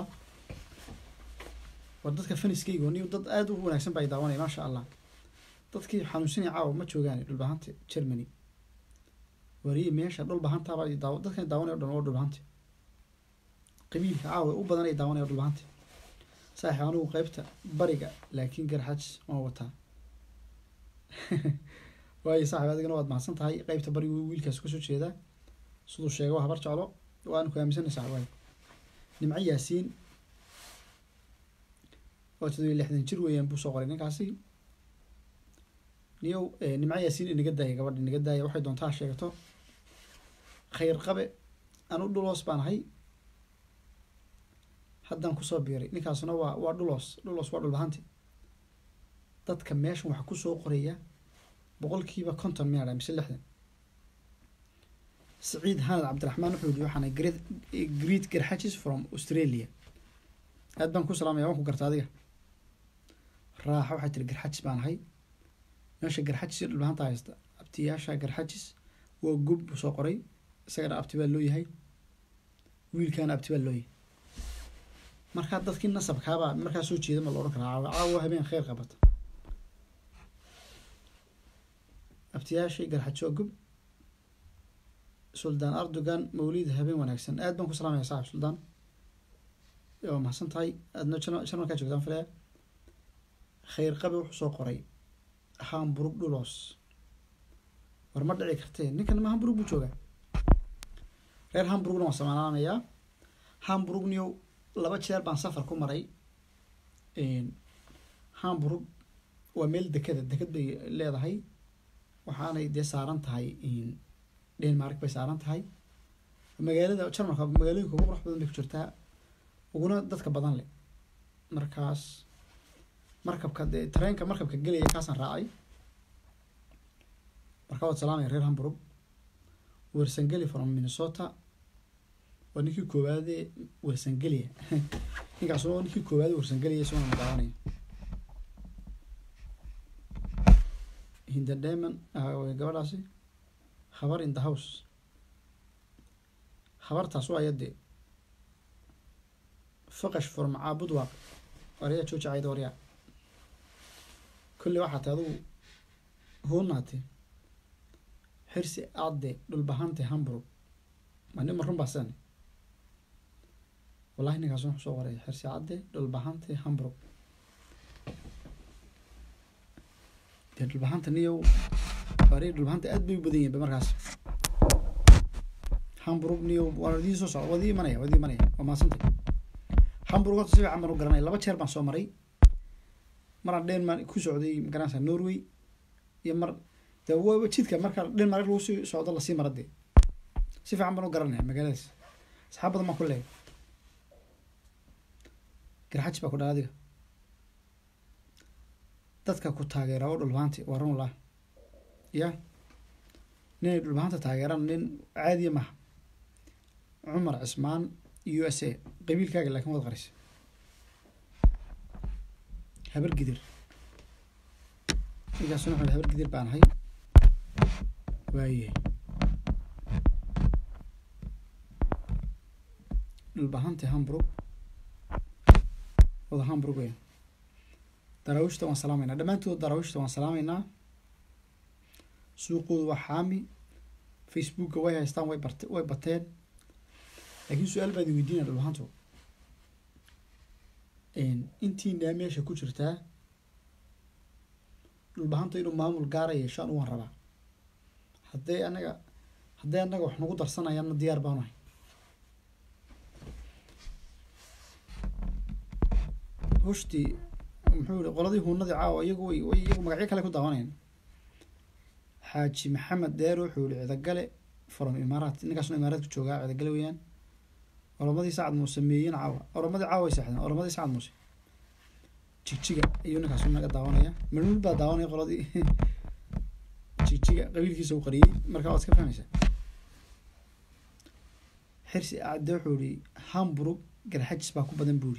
A: war dadka faniskaygo ni dad aada u wanaagsan baa i daawanaya maasha allah dadkii xanuunsanaya caawa ma joogaan dhulbahanta germany wariye meesha dhulbahantaabaa daaw dadkan daawanaya o dhan waa dhulbahanta qabiilka caawa u badan ay daawanaya dhulbahanta saaxib anigu qeybta bariga laakiin garxajis waan wataa waayo saaxib adigana waad mahadsan tahay qeybta bariga wiilkaas kasoo jeedaa siduu sheega waa habar jeclo waanu ku aaminsanay saaxib waayo nimco yaasiin oo todobiyo lixdan jir weeyaan buu soo qoray ninkaasi niyow nimco yaasiin inaga daaya gabadha inaga daaya waxay doontaa sheegato khayr qabe anu dhuloos baan ahay haddaan kusoo biiray ninkaasuna waa waa dhuloos dhuloos waa dhulbahanti dadka meeshan waxaa kusoo qoraya boqolkiiba konton miyaa mise lixdan saciid hanad cabdiraxmaan wuxuu yihi waxaana great great garxajis from australia aad baan ku salaamaya waan ku garta adiga raaxa waxay tiri garxajis baan ahay meesha garxajis iyo dhulbahanta haysta abtiyaasha garxajis waa gub buu soo qoray isagana abti baa loo yahay wiilkaana abti baa loo yahay markaa dadkii nasabkaabaa markaa soo jeeda ma la odhan karaa caawa caawa habeen kheyr qabata abtiyaashii garxaji waa gub suldaan erdogan mawlid habeen wanaagsan aad baan ku salaamaya saaxib suldaan waa mahadsan tahay aadna jarmalkaa joogtaan filaya khayr qabe wuxuu soo qoray hamburg dhulos war ma dhici kartee ninkan ma hamburg buu joogaa reer hamburgna waan samaanaanayaa hamburgniyow laba jeer baan safar ku maray hamburg waa meel dekada dekad bay leedahay waxaanay dee saaran tahay denmark bay saaran tahay magaalada jarmalka magaalooyinka ugu qurux badan bay ku jirtaa uguna dadka badan leh markaas markabka dee tareenka markabka gelaya kaasaan raacay markaa waad salaamaya reer hamburg wersangeli from minnesota waa ninkii koowaadee wersangeliya ninkaas oo ninkii koowaade wersangeliya isagona madaawanaya hinda deman gabadhaasi habar in the house habartaas waa ayadee faqash from caabud waaq waryaa jooja cayda waryaa kolley waxaa tay adugu hoonaate xirsi aadde dhulbahante hamburg ma nin marun baa sidani wallahi ninkaas wuxuu soo qoray xirsi cadde dhulbahante hamburg dee dhulbahanta niyow wari dhulbahanta aad bay u badan yihin ba markaas hamburg niyow waa idii soo socda wadii imanaya wadii imanaya waa maasantay hamburg horta si fiican baan u garanaya laba jeer baan soo maray maraan denmark ku socday magaranaysa norway iyo mar de waa jidka marka denmark lagu sii socdo lasii mara dee si fiican baan u garanaya magaaladaas asxaab badan baan ku leeyahay garxaji baa ku dhala adiga dadka ku taageera oo dhulbahanti waa run lah ya ninay dhulbahanta taageeraan nin caadiya maha cumar cismaan u s a qabiilkaaga laakin waad qarisa habar gidir ninkaasuna wuxuu habar gidir baan ahay waaye dhulbahanti hamburg wada hamburg weyn daraawiishta waan salaameynaa dhammaantood daraawiishta waan salaameynaa suuqooda waa xaami facebooka way haystaan way bart way bateen laakiin su-aal baad weydiinaya dhulbahanto intiinaa meesha ku jirtaa dhulbahanta inuu maamul gaara yeeshaan uwan rabaa hadday anaga hadday anaga wax nagu darsanayaanna diyaar baanuhay hoshtii muxuu yihi qoladii huunadii caawa iyagu way way iyagu magacyo kale ku daawanayaan xaaji maxamed deer wuxuu yihi cidagale from imaaraat ninkaasna imaaraadka joogaa cidagale weeyaan oromadii sacad muuse meeyin caawa oromadii caawa way seexdeen oromadii sacad muuse jigjiga ayuu ninkaasu naga daawanaya manuul baa daawanaya qoladii jigjiga qabiilkiisa u qariyey marka waad iska fahmaysaa xirsi acde wuxuu yihi hamburg garxajis baa ku badan buu yihi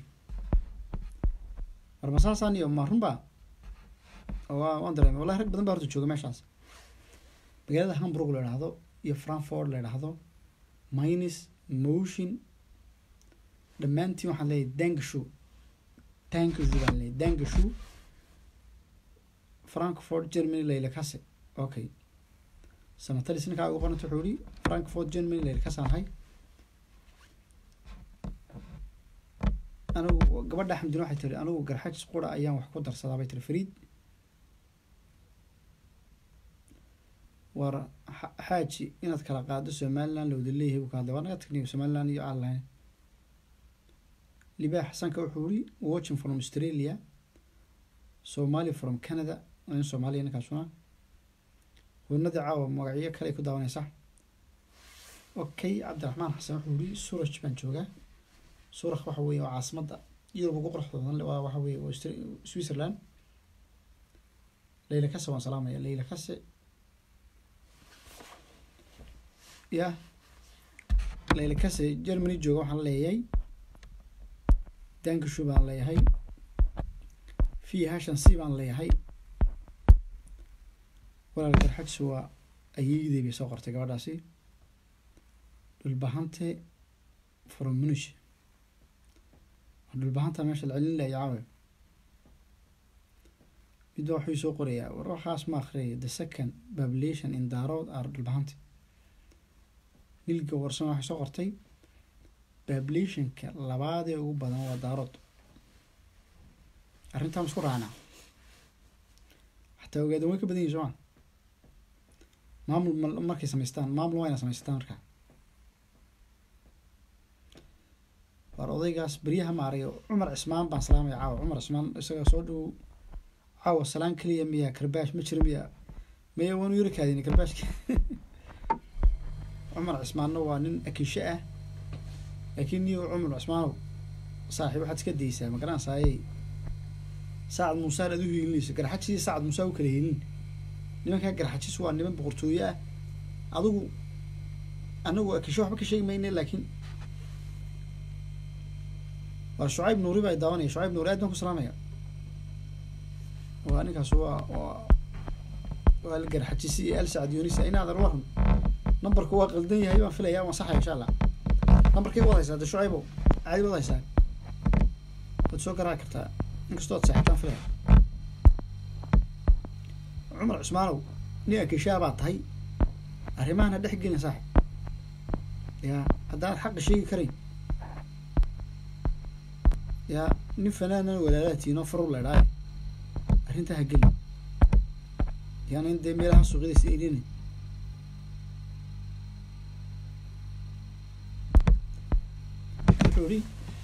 A: war masaasaan iyo ma runba waa waan dareemay wallahi rag badan baa horta jooga meeshaas magaalada hamburg la idhaahdo iyo frankfort la idhaahdo minus motion dhammaantiin waxaan leeyahay dangashow dangashow baan leeyahay dangashow frankfort germany layla kase okay samatalis ninkaa ugu qoranta wuxuu yihi frankfort germany layla kasaan ahay anigu gabadha xamdin waxay tiri anigu garxajis qura ayaan wax ku darsadaa bay tiri fariid war xaaji inaad kala qaado somaliland lawada leeyahay buu ka hadlay waa naga tagniyo somaliland iyo aan lahayn libaax xasanka wuxuu yihi watching from australia somali from canada in soomaaliya ninkaasuna hunadii caawa magacyo kale ay ku daawanaysa okay cabdiraxmaan xasan wuxuu yihi suraj baan joogaa suurak waxa weye waa caasimadda yurub ugu quruxda badan waa waxa weye waa switzerland layla kase waan salaamaya layla kase ya layla kase germany jooga waxaan leeyahay dankashu baan leeyahay fi hashan c baan leeyahay walaal garxajs waa ayeydey bay soo qortay gabadhaasi dhulbahante from munish dhulbahanta meesha la celin laya caawe mid waxuu soo qorayaa war waxaas ma akhriyay the second population in daarood are dhulbahanta nilga warsan waxay soo qortay populationka labaadee ugu badan waa daarood arrintaan isku raacnaa xataa ogaadan way ka badan yihin sooma maamul markay samaystaan maamul waa ina samaystaan markaa waar odaygaas beryaha maarayo cumar cismaan baan salaamaya caawa cumar cismaan isaga soo dhow caawa salaan keliya miya karbaash ma jira miya maya waanu yaro kaadini karbaashka cumar cismaanna waa nin akishe ah laakiin niyo cumar cismaanow saaxiib waxaad iska daysaa ma garanaysaayey saacad muusaan aad u hiilinayso garxajis iyo saacad muusaa u kala hiilin nimankaa garxajis waa niman boqortooye ah adigu anagu akishe waxba ka sheegi mayne laakiin waa shucayb nuuri baa daawanaya shucayb nuuri aad baan ku salaamaya waa ninkaas waa waa waa algarxajisi iyo al sacad yunis inaadar waran nambarku waa qaldan yahay baan filaya waan saxaya insha allah nambarkay wad haysaa de shucaybow caadi wad haysaa waad soo garaaci kartaa inkastoo ad seexataan filaya cumar cusmaanow nin akishaa baa tahay arrimahana dhex gelin saaxib ya haddaanad xaqa sheegi karayn yaa nin fanaanan walaalaatiin oo farur leedhaaye arrintaa ha gelin yaana in dee meelaha suuqyada si elinin wuxuu ihi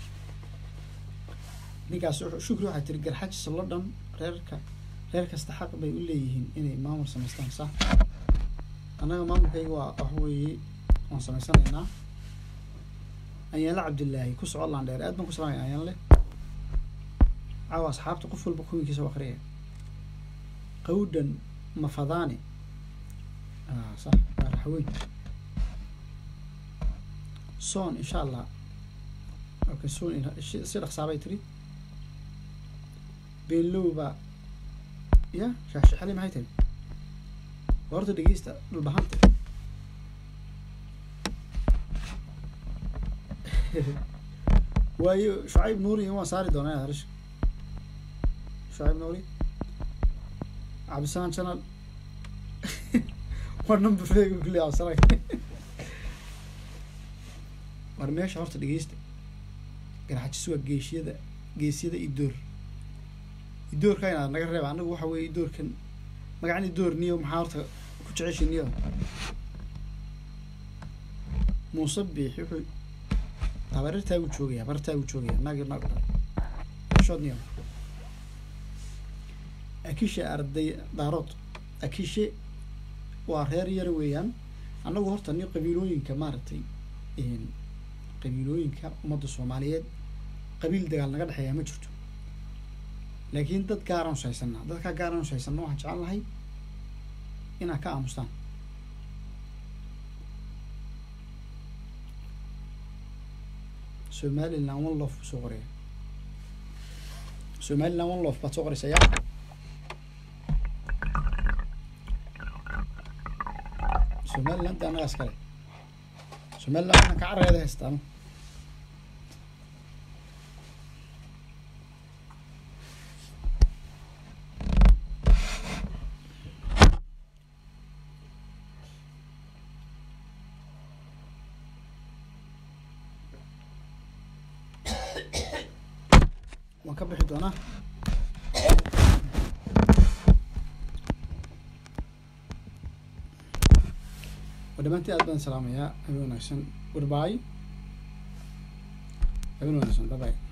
A: ninkaas shukri waxaa tiri garxajis lo dhan reerka reer kasta xaq bay u leeyihiin inay maamul samaystaan sax annaga maamulkayga waa wax weeye waan samaysanaynaa ayaanle cabdillaahi ku soco laandheer aad baan ku salaamaya ayaanle caawa asxaabta qof walba kuwinkiisa u akriyaya qawdhan mafadaani sax waa raxweyn soon insha allah okay soon si dhaqsaabay tiri beenlowba ya shaashixali maxay tiri horta dhegeysta dhulbahanta waayo shucayb nuuri waan saari doonaa harish shucayb nuuri cabdisaan channel war number feega kulli absarag war meesha horta dhegeysta garxajis waa geeshiyada geesiyada idoor idoorka inaad naga reeba anagu waxa weeye idoorkan magacan idoor niyo maxaa horta ku jeceshay niyo muuse biix wuxuu habarirtaa buu joogaya habarirtaa buu joogaya naagi naag dhalay shood niyo akishe arday daarood akishe waa reer yar weeyaan annagu horta ni qabiilooyinka maaragtay qabiilooyinka ummadda soomaaliyeed qabiil dagaal naga dhexeeya ma jirto laakiin dad gaaraan ushaysanaa dadkaa gaaraan ushaysanna waxaan jecel lahay inaad ka aamustaan somaliland one lof buu soo qoraya somaliland one lof baad soo qoraysa yaa somaliland de annagaas kale somaliland waxaan ka carareeda haystaan waan ka bixi doonaa waa dhamaantii aad baan salaamayaa habeen wanaagsan goodbye habeen wanaagsan bye bye